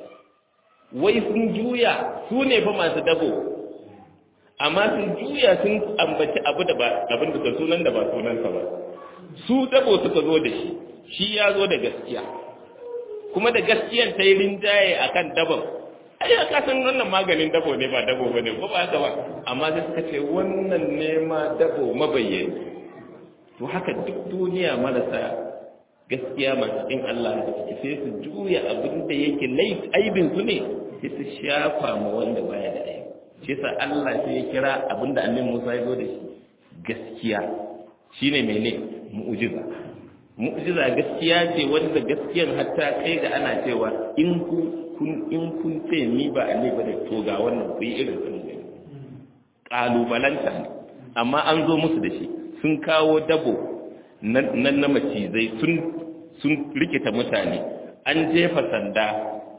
wai sun juya su ne fa masu dabo amma sun juya sun ambaci abu da ba abin da sunan da ba sunansa ba su dabo suka zo da shi shi ya zo da gaskiya kuma da gaskiyan ta yi rinjaye a kan dabon ai ya kasan wannan maganin dabo ne ba dabo ba ne ko ba haka ba amma sai suka ce wannan ne ma dabo mabayyani to haka duk duniya marasa gaskiya masu ɗin Allah da suke sai su juya abin da yake aibin su ne sai su shafa ma wanda baya da aibi shi yasa Allah sai ya kira abin da annabi Musa ya zo da shi gaskiya shine mene mu'jiza mu'jiza gaskiya ce wanda gaskiyan hatta kai ga ana cewa in kun in kun ce ni ba annabi bane to ga wannan ku yi irin sun ne kalubalanta ne amma an zo musu da shi sun kawo dabo nan na macizai sun sun rikita mutane an jefa sanda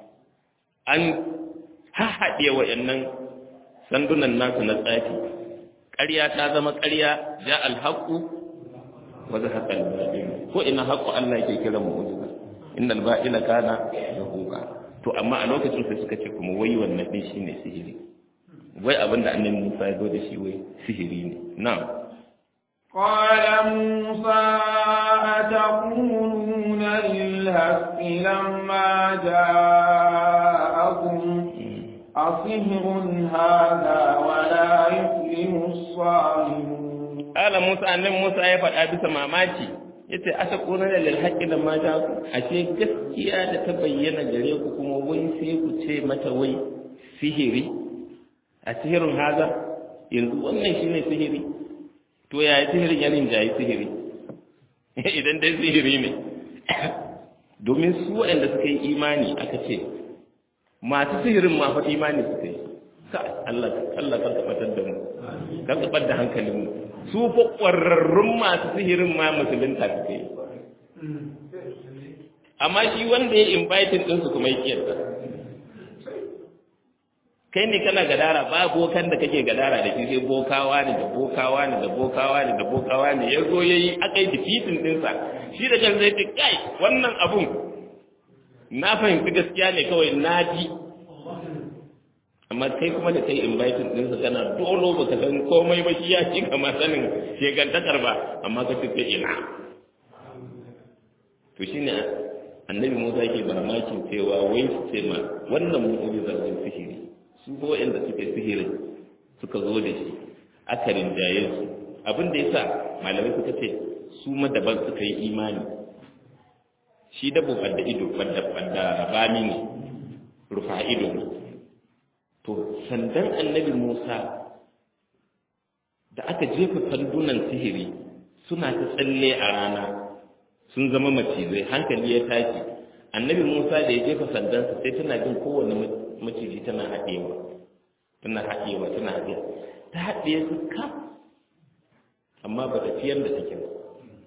an hahaɗe wa'annan sandunan nasu na tsafi ƙarya ta zama ƙarya ja alhaƙu wa zahaqa al-batil ko ina haqqo Allah yake kira mu ujuba innal ba'ila kana zahuqa to amma a lokacin sai suka ce kuma wai wannan din shine sihiri wai abinda annabi Musa ya zo da shi wai sihiri ne na'am قال موسى أتقولون للهك لما جاءكم أصهر هذا ولا يفلح الصالحون قال موسى أن موسى يفعل أبي سماماتي yace asa kuna da lalhaƙi da mata ashe gaskiya da ta bayyana gare ku kuma wai sai ku ce mata wai sihiri a sihirin haza yanzu wannan shine sihiri to yaya sihirin ya rinjaye sihiri idan dai sihiri ne domin su waɗanda suka yi imani aka ce masu sihirin ma fa imani suka yi ka Allah Allah kan tabbatar da mu kan tabbatar da hankalin mu su fa ƙwararrun masu sihirin ma musulunta suka yi amma shi wanda ya inviting din su kuma yake yarda kai ne kana gadara ba bokan da kake gadara da shi sai bokawa ne da bokawa ne da bokawa ne da bokawa ne ya zo yayi akai defeating dinsa shi da kan zai ce kai wannan abun na fahimci gaskiya ne kawai na ji amma kai kuma da kai inviting ɗinsa kana dolo baka san komai ba shi ya ci kama sanin shekantakar ba amma ka ce ina to shine annabi Musa yake mamakin cewa wai su ce ma wannan mu'ujiza wai sihiri su ko inda suke sihiri suka zo da shi aka rinjaye su abin da yasa malamai suka ce su madaban suka yi imani shi dabo ɓadda ido ɓadda rabami ne rufa ido ne to sandan annabi musa da aka jefa sandunan sihiri suna ta tsalle a rana sun zama macizai hankali ya tashi annabi musa da ya jefa sandansa sai tana jin kowane maciji tana haɗewa tana haɗewa tana haɗewa ta haɗe su kaf amma ba ta fiyar da take ba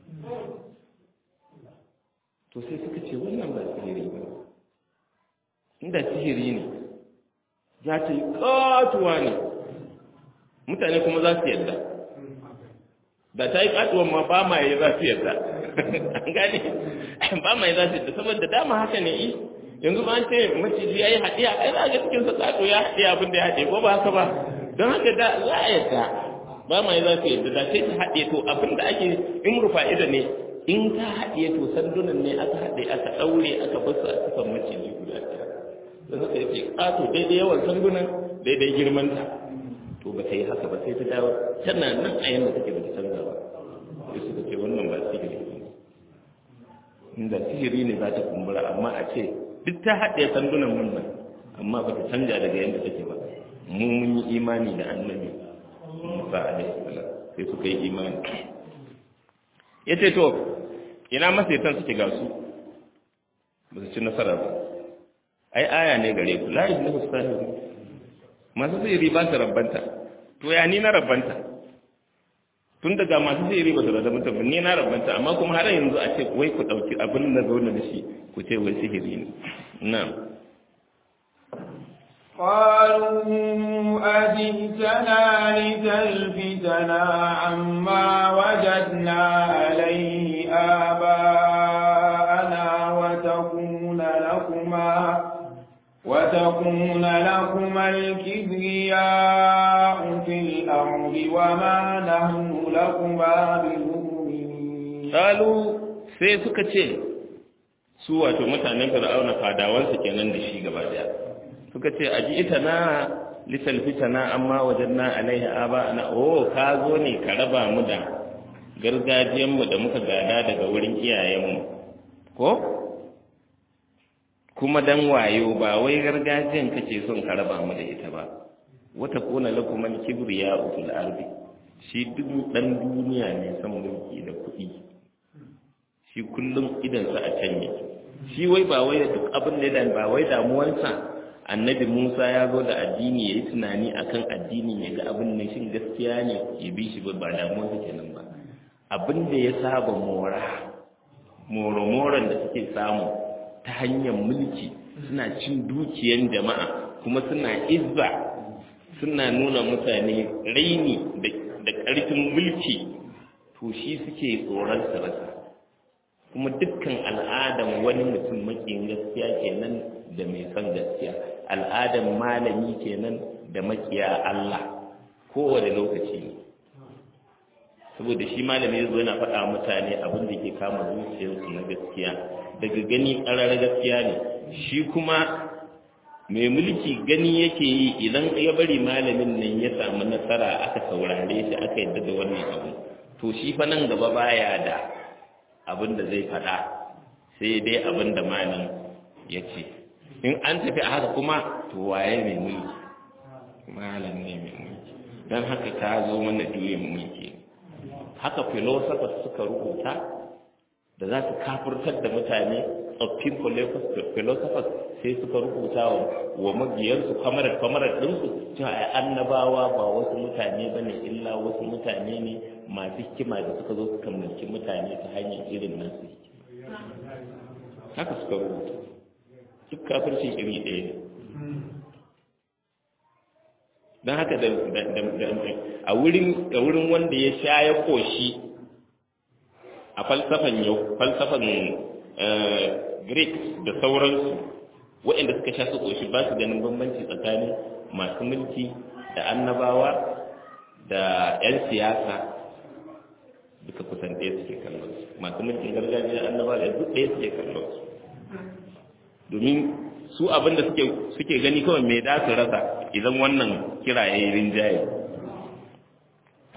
to sai suka ce wannan ba sihiri ba inda sihiri ne za ta yi ƙatuwa ne mutane kuma za su yadda da ta yi ƙatuwan ma ba ma yi za su yadda an gane ba ma yi za su yadda saboda dama haka ne yi yanzu ba an ce maciji ya yi haɗiya ai za a ga cikin sa ƙato ya haɗe abin da ya haɗe ko ba haka ba don haka da za a yadda ba ma yi za su yadda da sai ta haɗe to abin da ake in rufa ido ne in ta haɗe to sandunan ne aka haɗe aka ɗaure aka basu a cikin maciji guda ɗaya da suka yake ƙato daidai yawan sandunan daidai girmanta to ba ta yi haka ba sai ta dawo tana nan a yanda take ba ta canza ba sai suka ce wannan ba sihiri ne inda sihiri ne za ta kumbura amma a ce duk ta haɗe sandunan mun nan amma ba ta canja daga yadda take ba mu mun yi imani da annabi Musa alaihi salam sai suka yi imani yace to ina masaitan suke ga su ba su ci nasara ba ai aya ne gare ku la ilaha illallah masu sihiri ba su rabbanta to ya ni na rabbanta tun daga masu sihiri ba su rabbanta ba ni na rabbanta amma kuma har yanzu a ce wai ku dauki abin da zo da shi ku ce wai sihiri ne na'am قالوا أجئتنا لتلفتنا عما وجدنا عليه آباءنا وتكون لكما وتكون لكما الكبرياء في الأرض وما نحن لكما بمؤمنين قالوا sai suka ce su wato mutanen fir'auna fadawansu kenan da shi gaba daya suka ce aji ita na litalfita na amma wajen na alaiha aba na oh ka zo ne ka raba mu da gargajiyanmu da muka gada daga wurin iyayenmu ko kuma dan wayo ba wai gargajiyan kace son ka raba mu da ita ba wata kuna lakum al kibriya fil ardi shi duk dan duniya ne san mulki da kuɗi shi kullum idan sa a can yake shi wai ba wai duk abin da ba wai damuwansa annabi Musa ya zo da addini yayi tunani akan addini ya ga abin nan shin gaskiya ne ya bi shi ba damuwarsa kenan ba abin da ya saba mora moro-moron da suke samu ta hanyar mulki suna cin dukiyan jama'a kuma suna izza suna nuna mutane raini da ƙarfin mulki to shi suke tsoron su rasa kuma dukkan al'adan wani mutum makiyin gaskiya kenan da mai son gaskiya al'adan malami kenan da makiya Allah kowane lokaci ne saboda shi malami zo yana faɗa mutane abin da ke kama zuciyarsu na gaskiya daga gani ƙarar gaskiya ne shi kuma mai mulki gani yake yi idan ya bari malamin nan ya samu nasara aka saurare shi aka yadda da wannan abu to shi fa nan gaba baya da abin da zai faɗa sai dai abin da malam ya ce in an tafi a haka kuma to waye mai mulki malam ne mai mulki don haka ka zo mana juyin mulki haka philosophers suka rubuta da za su kafurtar da mutane tsoffin philosophers sai suka rubuta wa mabiyarsu kamarar kamarar ɗinsu cewa ai annabawa ba wasu mutane ba ne illa wasu mutane ne masu hikima da suka zo suka mulki mutane ta hanyar irin nasu haka suka rubuta duk kafircin iri ɗaya ne don haka da a wurin wanda ya sha ya koshi a falsafan yau falsafan greek da sauransu waɗanda suka sha su koshi ba su ganin bambanci tsakanin masu mulki da annabawa da 'yan siyasa duka kusan ɗaya suke kallon su masu mulkin gargajiya annabawa da duk ɗaya suke kallon su domin su abin da suke gani kawai mai da su rasa idan wannan kira ya yi rinjaye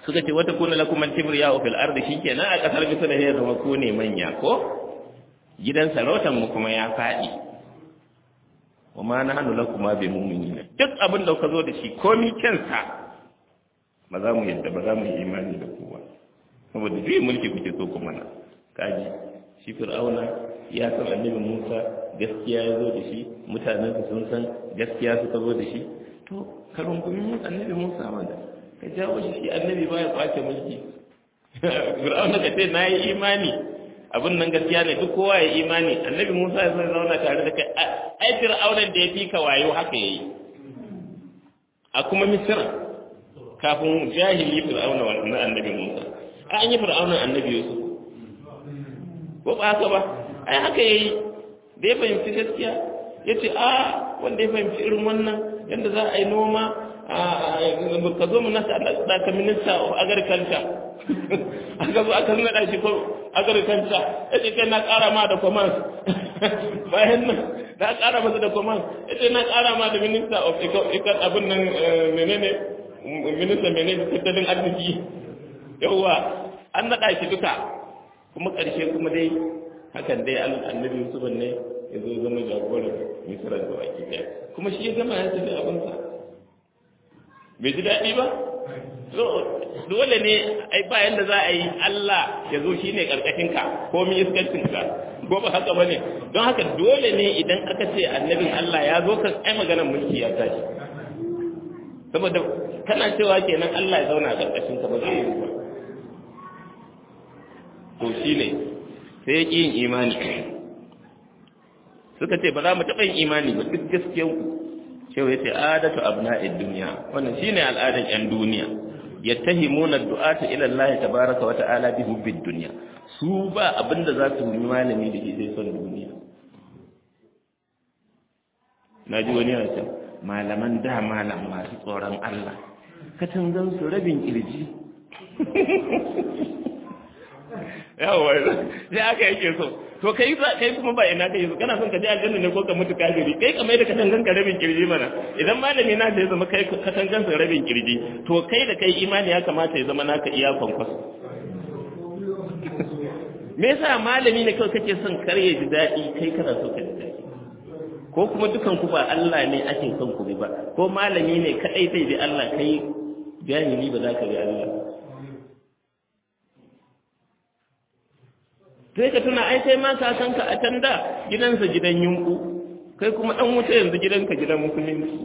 suka ce wata kuna lakum al-kibriya fil ardi shikenan a kasar bisa da ya zama ku ne manya ko gidan sarautan mu kuma ya fadi wa ma nahnu lakum bi mu'minina duk abin da ka zo da shi komi kensa ba za mu yadda ba za mu yi imani da kowa saboda juyi mulki kuke so kuma na kaji shi fir'auna ya san annabi Musa gaskiya ya zo da shi mutanen su sun san gaskiya suka zo da shi to ka rungumi annabi Musa wanda ka jawo shi shi annabi baya kwace mulki fir'auna ka ce na yi imani abin nan gaskiya ne duk kowa ya imani annabi Musa ya zai zauna tare da kai ai fir'aunan da ya fi ka wayo haka yayi a kuma misira kafin jahili fir'auna wannan annabi Musa an yi fir'aunan annabi Yusuf ko ba haka ba ai haka yayi da ya fahimci gaskiya ya ce a wanda ya fahimci irin wannan yadda za a yi noma ka zo mu nasa da ka minista of agriculture aka zo aka nuna shi ko agriculture ya ce kai na ƙara ma da commerce bayan nan na ƙara masa da commerce ya ce na ƙara ma da minister of ikan abin nan menene minista menene tattalin arziki yawwa an naɗa shi duka kuma ƙarshe kuma dai hakan dai annabi yusuf ne ya zo zama jagoran misra da baki ɗaya kuma shi ya gama ya tafi abinsa bai ji daɗi ba dole ne ai bayan da za a yi Allah ya zo shi ne ƙarƙashinka ko mi iskancinka ko ba haka ba ne don haka dole ne idan aka ce annabin Allah ya zo ka ai maganar mulki ya tashi saboda kana cewa kenan Allah ya zauna a ƙarƙashinka ba zai yi ba to shi ne sai ya ƙi yin imani suka ce ba za mu taɓa yin imani ba duk gaskiyanku cewa ya ce adatu abna'id duniya wannan shine al'adar yan duniya yattahimuna du'ata ila Allah tabaaraka wa ta'ala bi hubbid dunya su ba abinda za su yi malami da ke sai son duniya naji wani yana cewa malaman da malam masu tsoron Allah katangan su rabin kirji yawa sai aka yake so to kai kai kuma ba ina kai so kana son ka je aljanna ne ko ka mutu kafiri kai kamar da katangan ka rabin kirji mana idan malami na ya zama kai katangan sa rabin kirji to kai da kai imani ya kamata ya zama naka iya kwankwaso me yasa malami ne kawai kake son kar ya ji daɗi kai kana so ka ji daɗi ko kuma dukan ku ba Allah ne ake son ku bi ba ko malami ne kadai zai bi Allah kai jahili ba za ka bi Allah sai ka tuna ai sai ma ka san ka a can da gidansa gidan yunku kai kuma dan wuta yanzu gidanka gidan musulunci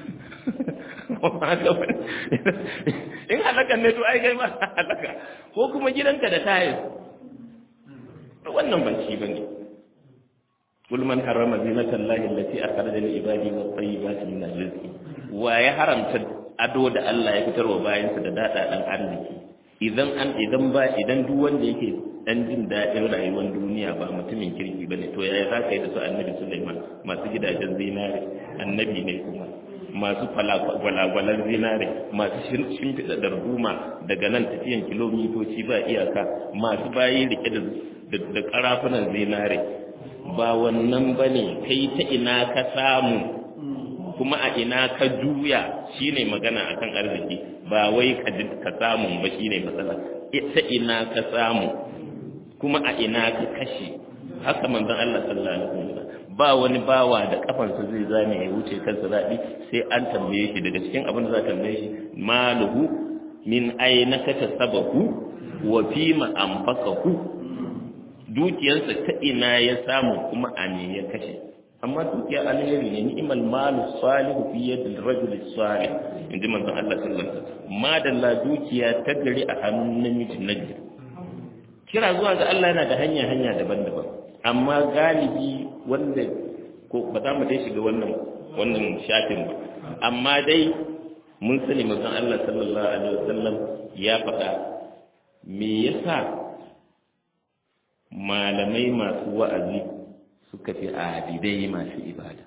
in halakan ne to ai kai ma halaka ko kuma gidanka da tayis wannan ban shi bane kul man harama zinata allahi allati akhraja lil ibadi wat tayyibati min rizqi wa ya haramta ado da Allah ya fitarwa bayansa da dada dan arziki idan an idan ba idan duk wanda yake dan jin daɗin rayuwar duniya ba mutumin kirki ba ne to yaya za ka yi da su annabi Sulaiman masu gidajen zinare annabi ne kuma masu gwalagwalan zinare masu shimfiɗa darduma daga nan tafiyan kilomitoci ba iyaka masu bayi rike da ƙarafunan zinare ba wannan ba ne kai ta ina ka samu kuma a ina ka juya shine magana akan arziki ba wai ka samu ba shine matsala ta ina ka samu kuma a ina ka kashe haka manzon Allah sallallahu alaihi wasallam ba wani bawa da kafansa zai zame ya wuce kansa zaɓi sai an tambaye shi daga cikin abin da za ta tambaye shi maluhu min aina ka tasabahu wa fima anfaqahu dukiyarsa ta ina ya samu kuma a ne ya kashe amma dukiya alheri ne ni'mal malu salihu fi yadil rajul salih inji manzon Allah sallallahu alaihi wasallam madalla dukiya ta gari a hannun namiji nagari kira zuwa ga Allah yana da hanya hanya daban-daban amma galibi wanda ko ba za mu dai shiga wannan wannan shafin ba amma dai mun sani manzon Allah sallallahu alaihi wasallam ya faɗa me yasa malamai masu wa'azi suka fi abidai masu ibada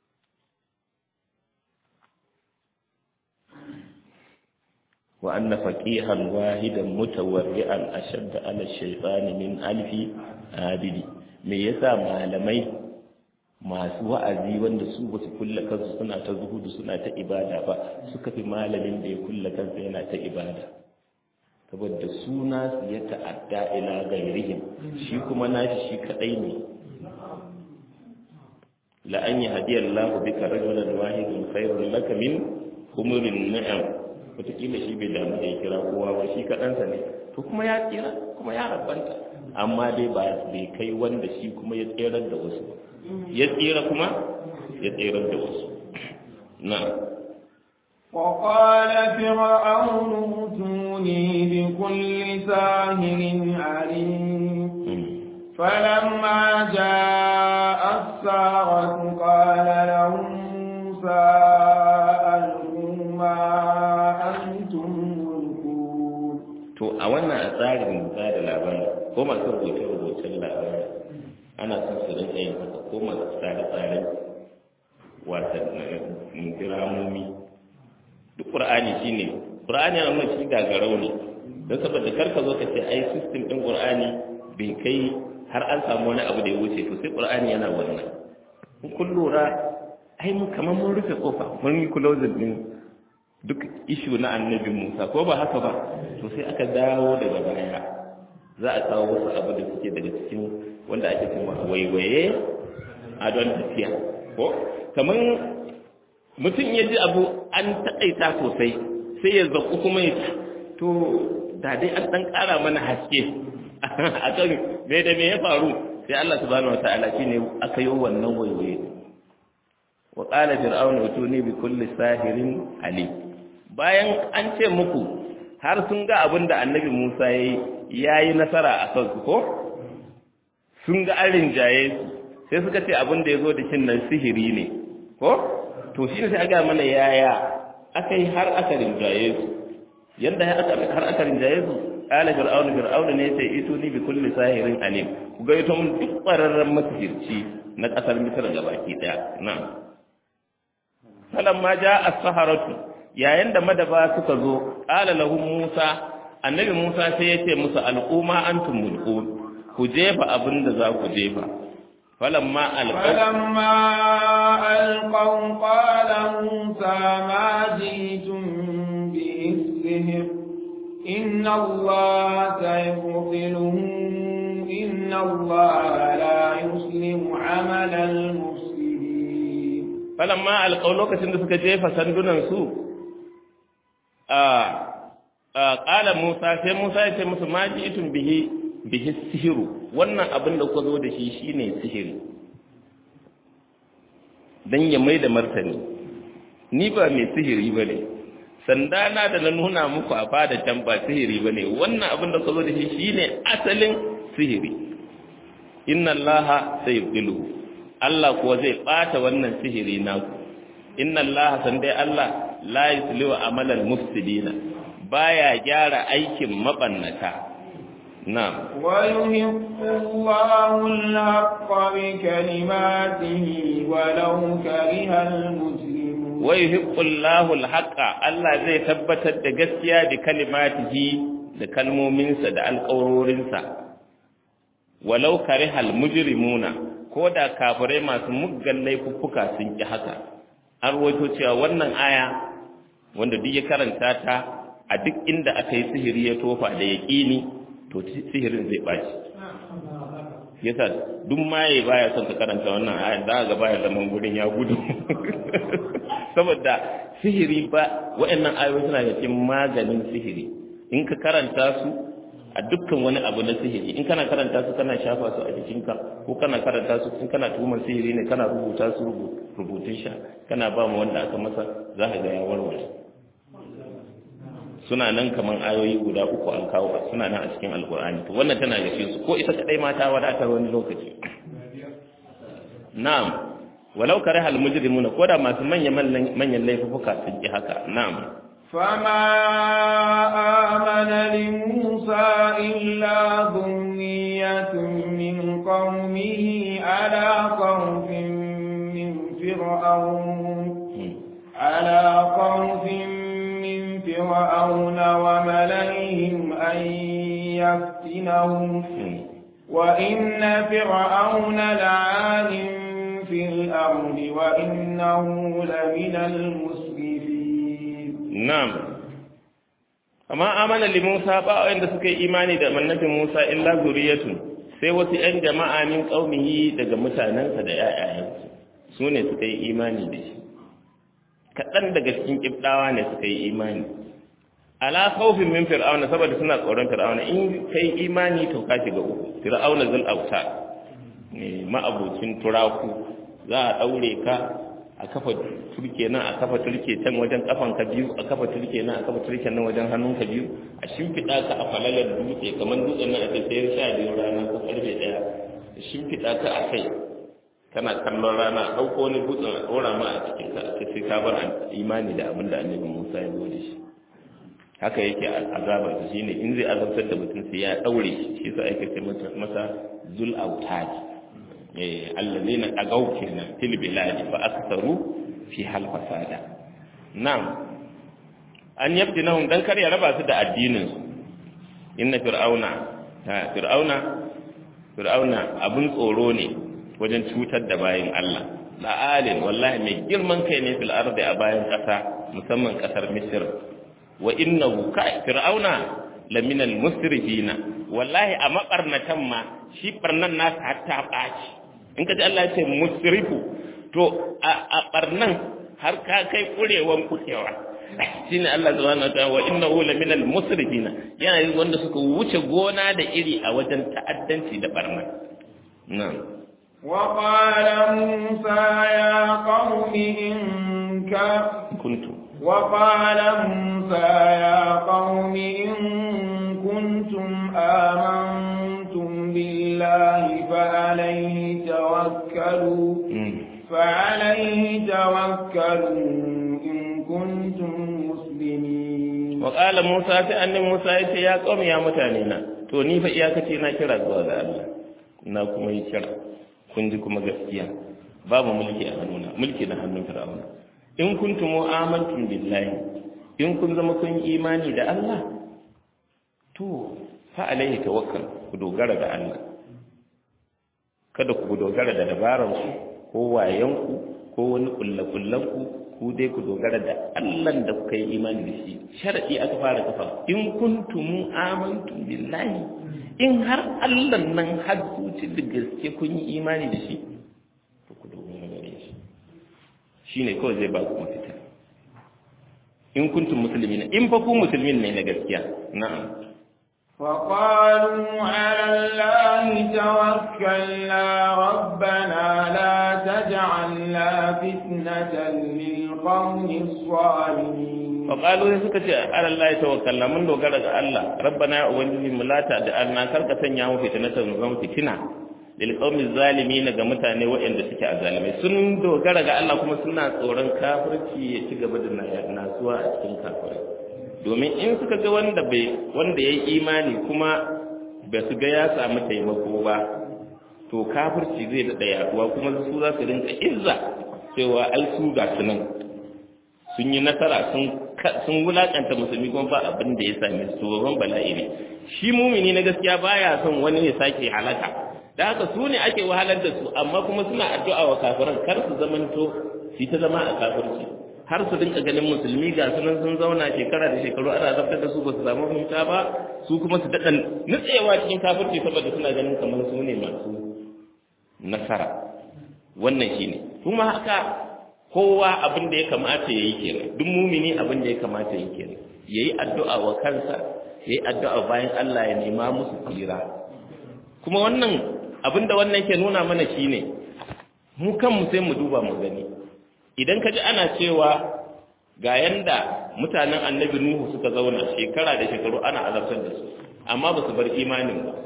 wa anna faqihan wahidan mutawarri'an ashadda ala shaytani min alfi abidi me yasa malamai masu wa'azi wanda su ba su kulla kansu suna ta zuhudu suna ta ibada ba suka fi malamin da ya kulla kansa yana ta ibada saboda suna su ya ta'adda ila gairihim shi kuma nashi shi kadai ne la an yahdiyar Allah bika rajulan wahidan khairun laka min humurin ni'am wataƙila shi bai damu da ya kira kowa ba shi kaɗansa ne to kuma ya tsira kuma ya rabanta amma dai ba bai kai wanda shi kuma ya tsirar da wasu ba ya tsira kuma ya tsirar da wasu na وقال فرعون ائتوني بكل ساهر عليم فلما جاء السارة قال لهم موسى ألقوا ما أنتم ملقون to a wannan a tsarin ba da labari ko masu rubuce-rubucen labari ana son su rinka yin haka ko masu tsare-tsaren wasannin diramomi duk ƙur'ani shi ne ƙur'ani yana nuna shi gagarau ne don saboda karka zo ka ce ai sistem ɗin ƙur'ani bai kai har an samu wani abu da ya wuce to sai ƙur'ani yana wannan in kun lura ai mun kamar mun rufe kofa mun yi closing din duk ishu na annabi Musa ko ba haka ba to sai aka dawo daga baya za a kawo wasu abu da suke daga cikin wanda ake cewa waiwaye a don tafiya ko kamar mutum ya ji abu an taƙaita sosai sai ya zaƙu kuma ya to da dai an ɗan ƙara mana haske a kan me da me ya faru sai Allah subhanahu wataala shine aka yi wannan waiwaye wa qala fir'aun utuni bi kulli sahirin alim bayan an ce muku har sun ga abin da annabi Musa yayi yayi nasara a kansu ko sun ga an rinjaye sai suka ce abin da yazo da kin nan sihiri ne ko to shine sai aga mana yaya aka yi har aka rinjaye su yanda har aka rinjaye su qala fir'aun fir'aun ne sai ituni bi kulli sahirin alim ku ga ito mun duk ƙwararren masihirci na ƙasar misir gabaki daya na'am falamma ja as-saharatu yayin da madaba suka zo qala lahum musa annabi musa sai ya ce musu al'umma antum mulkun ku jefa abin da za ku jefa falamma alqaw فلما ألقوا قال موسى ما جئتم به السحر إن الله سيبطله إن الله لا يسلم عمل المفسدين falamma alqaw lokacin da suka jefa sandunan su a qala Musa sai Musa ya ce musu ma ji'tum bihi bihi sihiru wannan abin da kuka zo da shi shine sihiri dan ya mai da martani ni ba mai sihiri bane sanda na da na nuna muku a fada can ba sihiri bane wannan abin da kuka zo da shi shine asalin sihiri inna allaha sayyidu Allah kuwa zai ɓata wannan sihiri naku inna Allah san dai Allah la yuslihu amalan mufsidina baya gyara aikin mabannata na'am ويحق الله الحق بكلماته ولو كره المجرمون wa yuhibbu Allahu al-haqqa Allah zai tabbatar da gaskiya da kalimatihi da kalmominsa da alƙawarorinsa walau karihal mujrimuna ko da kafirai masu muggan laifuffuka sun ki haka an rawaito cewa wannan aya wanda duk ya karanta ta a duk inda aka yi sihiri ya tofa da yaƙini to sihirin zai ɓaci yasa duk maye baya son ka karanta wannan aya za ga baya zaman gurin ya gudu saboda sihiri ba waɗannan ayoyi suna da cikin maganin sihiri in ka karanta su a dukkan wani abu na sihiri in kana karanta su kana shafa su a jikinka ko kana karanta su in kana tuhumar sihiri ne kana rubuta su rubutun sha kana ba mu wanda aka masa za ka ga ya warware suna nan kaman ayoyi guda uku an kawo suna nan a cikin alkur'ani to wannan tana da su ko ita kadai ma ta wadatar wani lokaci na'am walau kare hal mujrimuna ko da masu manyan manyan laifuka sun ki haka na'am فما آمن لموسى إلا ذرية من قومه على خوف من فرعون على خوف من فرعون وملئهم أن يفتنهم وإن فرعون لعال في الأرض وإنه لمن المسرفين Na'am, amma amana li Musa ba wanda suka yi imani da annabin Musa illa zuriyatun sai wasu ƴan jama'a min qaumihi daga mutanensa da ƴaƴayensu su ne suka yi imani da shi kaɗan daga cikin ƙibɗawa ne suka yi imani ala khawfin min fir'auna saboda suna tsoron fir'auna in kai imani to ka shiga uku fir'auna zul auta ne ma'abucin turaku za a daure ka a kafa turke nan a kafa turke can wajen kafan ka biyu a kafa turke nan a kafa turke nan wajen hannun ka biyu a shimfiɗa ka a falalar dutse kamar dutsen nan a ce sayar sha biyu rana ko karfe ɗaya a shimfiɗa ka a kai kana kallon rana a ɗauko wani dutsen a ɗora ma a cikin ka a ce sai ka bar imani da abin da annabi musa ya zo da shi haka yake azabar shi shine in zai azabtar da mutum sai ya daure shi shi sa ake ce masa zul autad eh allazina agaw kenan fil biladi fa aktharu fi hal fasada na'am an yabdinahum dan kar ya raba su da addinin su inna fir'auna ha fir'auna fir'auna abun tsoro ne wajen cutar da bayin Allah la'alin wallahi mai girman kai ne fil ardi a bayan kasa musamman kasar misr wa innahu ka fir'auna lamina almusrifina wallahi a mabarnatan ma shi barnan nasa hatta baci in ka ji Allah ya ce musrifu to a barnan har ka kai kurewan kurewa shine Allah subhanahu wa ta'ala wa innahu lamina almusrifina yana yin wanda suka wuce gona da iri a wajen ta'addanci da barnan na'am وقال موسى يا قوم إن كنتم وقال موسى يا قوم إن كنتم آمنتم بالله فعليه توكلوا فعليه توكلوا إن كنتم مسلمين وقال موسى أن موسى يا قوم يا متانينا to ni fa iyakaci na kira zuwa ga Allah na kuma yi kira kun ji kuma gaskiya babu mulki a hannuna mulki na hannun fir'auna in kuntum amantum billahi in kun zama kun imani da Allah to fa alaihi tawakkal ku dogara da Allah kada ku dogara da dabaran ku ko wayan ku ko wani kullakullan ku ku dai ku dogara da Allah da kuka yi imani da shi sharadi aka fara kafa in kuntum amantum billahi in har Allah nan har zuci da gaske kun yi imani da shi to ku dogara da shi shine kawai zai ba ku mafita in kuntum muslimina in fa ku musulmin ne na gaskiya na'am وقالوا على الله توكلنا ربنا لا تجعلنا فتنة للقوم الظالمين وقالوا suka ce ala Allah tawakkalna mun dogara ga Allah rabbana ya ubangiji mu lata da anna karka sanya mu fitnatan zama fitina lil qaumi zalimin ga mutane waɗanda suke azalimai sun dogara ga Allah kuma suna tsoron kafirci ya ci gaba da nasuwa a cikin kafirai domin in suka ga wanda bai wanda yayi imani kuma ba su ga ya samu taimako ba to kafirci zai daɗa yaduwa kuma su za su rinka izza cewa ai su ga su nan sun yi nasara sun sun wulakanta musulmi kuma ba abin da ya same su babban bala'i ne shi mumini na gaskiya baya son wani ya sake halaka da haka su ne ake wahalar da su amma kuma suna addu'a wa kafiran kar su zamanto su ta zama a kafirci har su dinka ganin musulmi ga sunan sun zauna shekara da shekaru ana zartar da su ba su samu fahimta ba su kuma su daɗa nutsewa cikin kafirci saboda suna ganin kamar su ne masu nasara wannan shine kuma haka kowa abin da ya kamata ya yi kenan duk mumini abin da ya kamata ya yi kenan ya yi addu'a wa kansa ya yi addu'a bayan Allah ya nema musu tsira kuma wannan abin da wannan ke nuna mana shine mu kanmu sai mu duba mu gani idan ka ji ana cewa ga yanda mutanen annabi nuhu suka zauna shekara da shekaru ana azabtar da su amma ba su bar imanin ba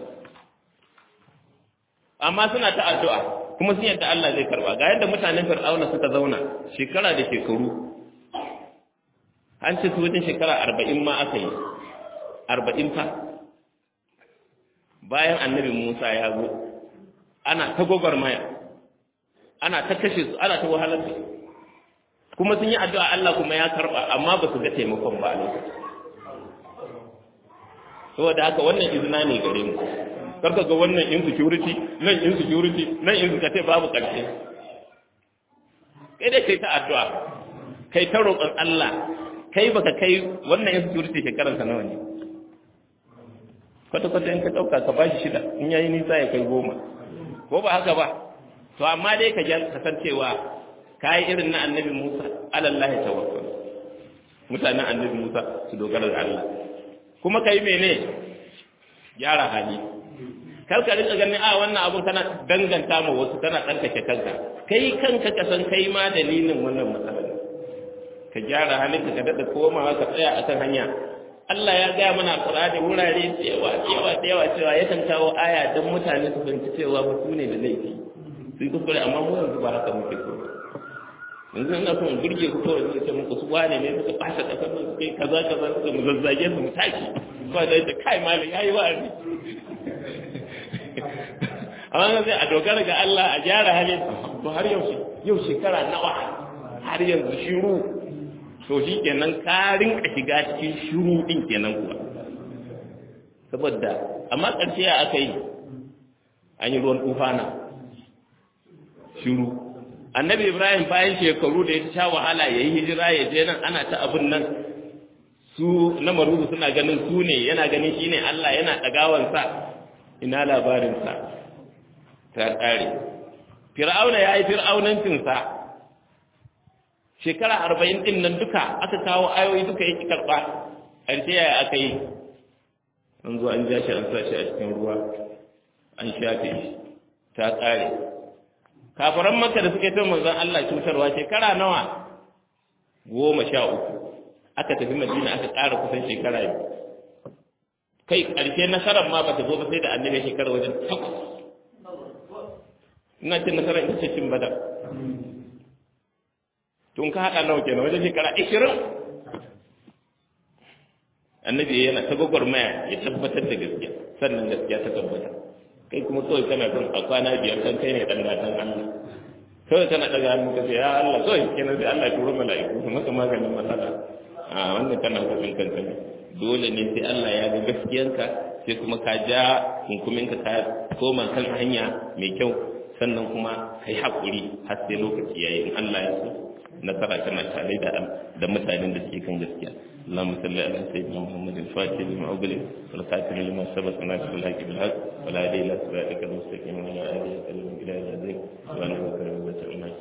amma suna ta addu'a kuma sun yadda Allah zai karba ga yadda mutanen fir'auna suka zauna shekara da shekaru an ce su wajen shekara arba'in ma aka yi arba'in fa bayan annabi musa ya zo ana ta gwagwarmaya ana ta kashe su ana ta wahalar da kuma sun yi addu'a Allah kuma ya karba amma ba su ga taimakon ba a lokacin saboda haka wannan izina ne gare mu karka ga wannan insecurity nan insecurity nan insecurity babu ƙarshe kai dai kai ta addu'a kai ta roƙon Allah kai baka kai wannan insecurity shekarar sa nawa ne kwata kwata in ka dauka ka bashi shida in yayi nisa ya kai goma ko ba haka ba to amma dai ka jan kasancewa kai irin na annabi Musa alallahi tawakkal mutanen annabi Musa su dogara da Allah kuma kai mene gyara hali kar ka rika ganin a wannan abun kana danganta ma wasu kana tsarkake kanka kai kanka ka san kai ma dalilin wannan matsalar ka gyara halinka ka dada komawa ka tsaya akan hanya Allah ya gaya mana Qur'ani wurare cewa cewa cewa cewa yakan kawo aya dan mutane su fahimci cewa ba su ne da laifi sun kuskure amma mu yanzu ba haka muke so yanzu ina son burge ku kawai zai ce muku su wane ne suka fasa kasar nan suka yi kaza kaza suka mu zazzage su mu tashi ba da yadda kai malam yayi wa'azi amma sai a dogara ga Allah a gyara halin to har yau yau shekara nawa har yanzu shiru to shi kenan ka rinka shiga cikin shiru din kenan kuwa saboda amma ƙarshe ya aka yi an yi ruwan tufana shiru annabi ibrahim bayan shekaru da ya sha wahala ya yi hijira ya je nan ana ta abin nan su na maruzu suna ganin su ne yana ganin shi ne allah yana ɗagawansa ina labarinsa ta ƙare fir'auna ya yi fir'aunancinsa shekara arba'in ɗin nan duka aka kawo ayoyi duka yake karɓa ƙarshe yaya aka yi an zo an ja shi an sa shi a cikin ruwa an shafe shi ta ƙare kafaran maka da suke son manzon Allah cutarwa shekara nawa goma sha uku aka tafi madina aka ƙara kusan shekara biyu kai ƙarshe nasarar ma bata zo ba sai da annabi shekara wajen takwas ina cin nasarar ita ce cin badar tun ka haɗa nawa kenan wajen shekara ishirin annabi yana ta gwagwarmaya ya tabbatar da gaskiya sannan gaskiya ta tabbata kai kuma kawai kana son a kwana biyar kan kai ne ɗan gatan Allah kawai kana ɗaga hannu ka ce ya Allah kawai kenan sai Allah ya turo mala'iku su maka maganin matsala a wannan kana kasan kanka ne dole ne sai Allah ya ga gaskiyanka sai kuma ka ja hunkuminka ka koma kan hanya mai kyau sannan kuma kai haƙuri har sai lokaci yayi in Allah ya so nasara tana tare da da mutanen da suke kan gaskiya اللهم صل على سيدنا محمد الفاتح لما أغلق والخاتم لما سبق ناصر الحق بالحق ولا هدي إلى صراطك المستقيم وعلى آله وسلم إلى ذلك وأنا بكر وبتعالى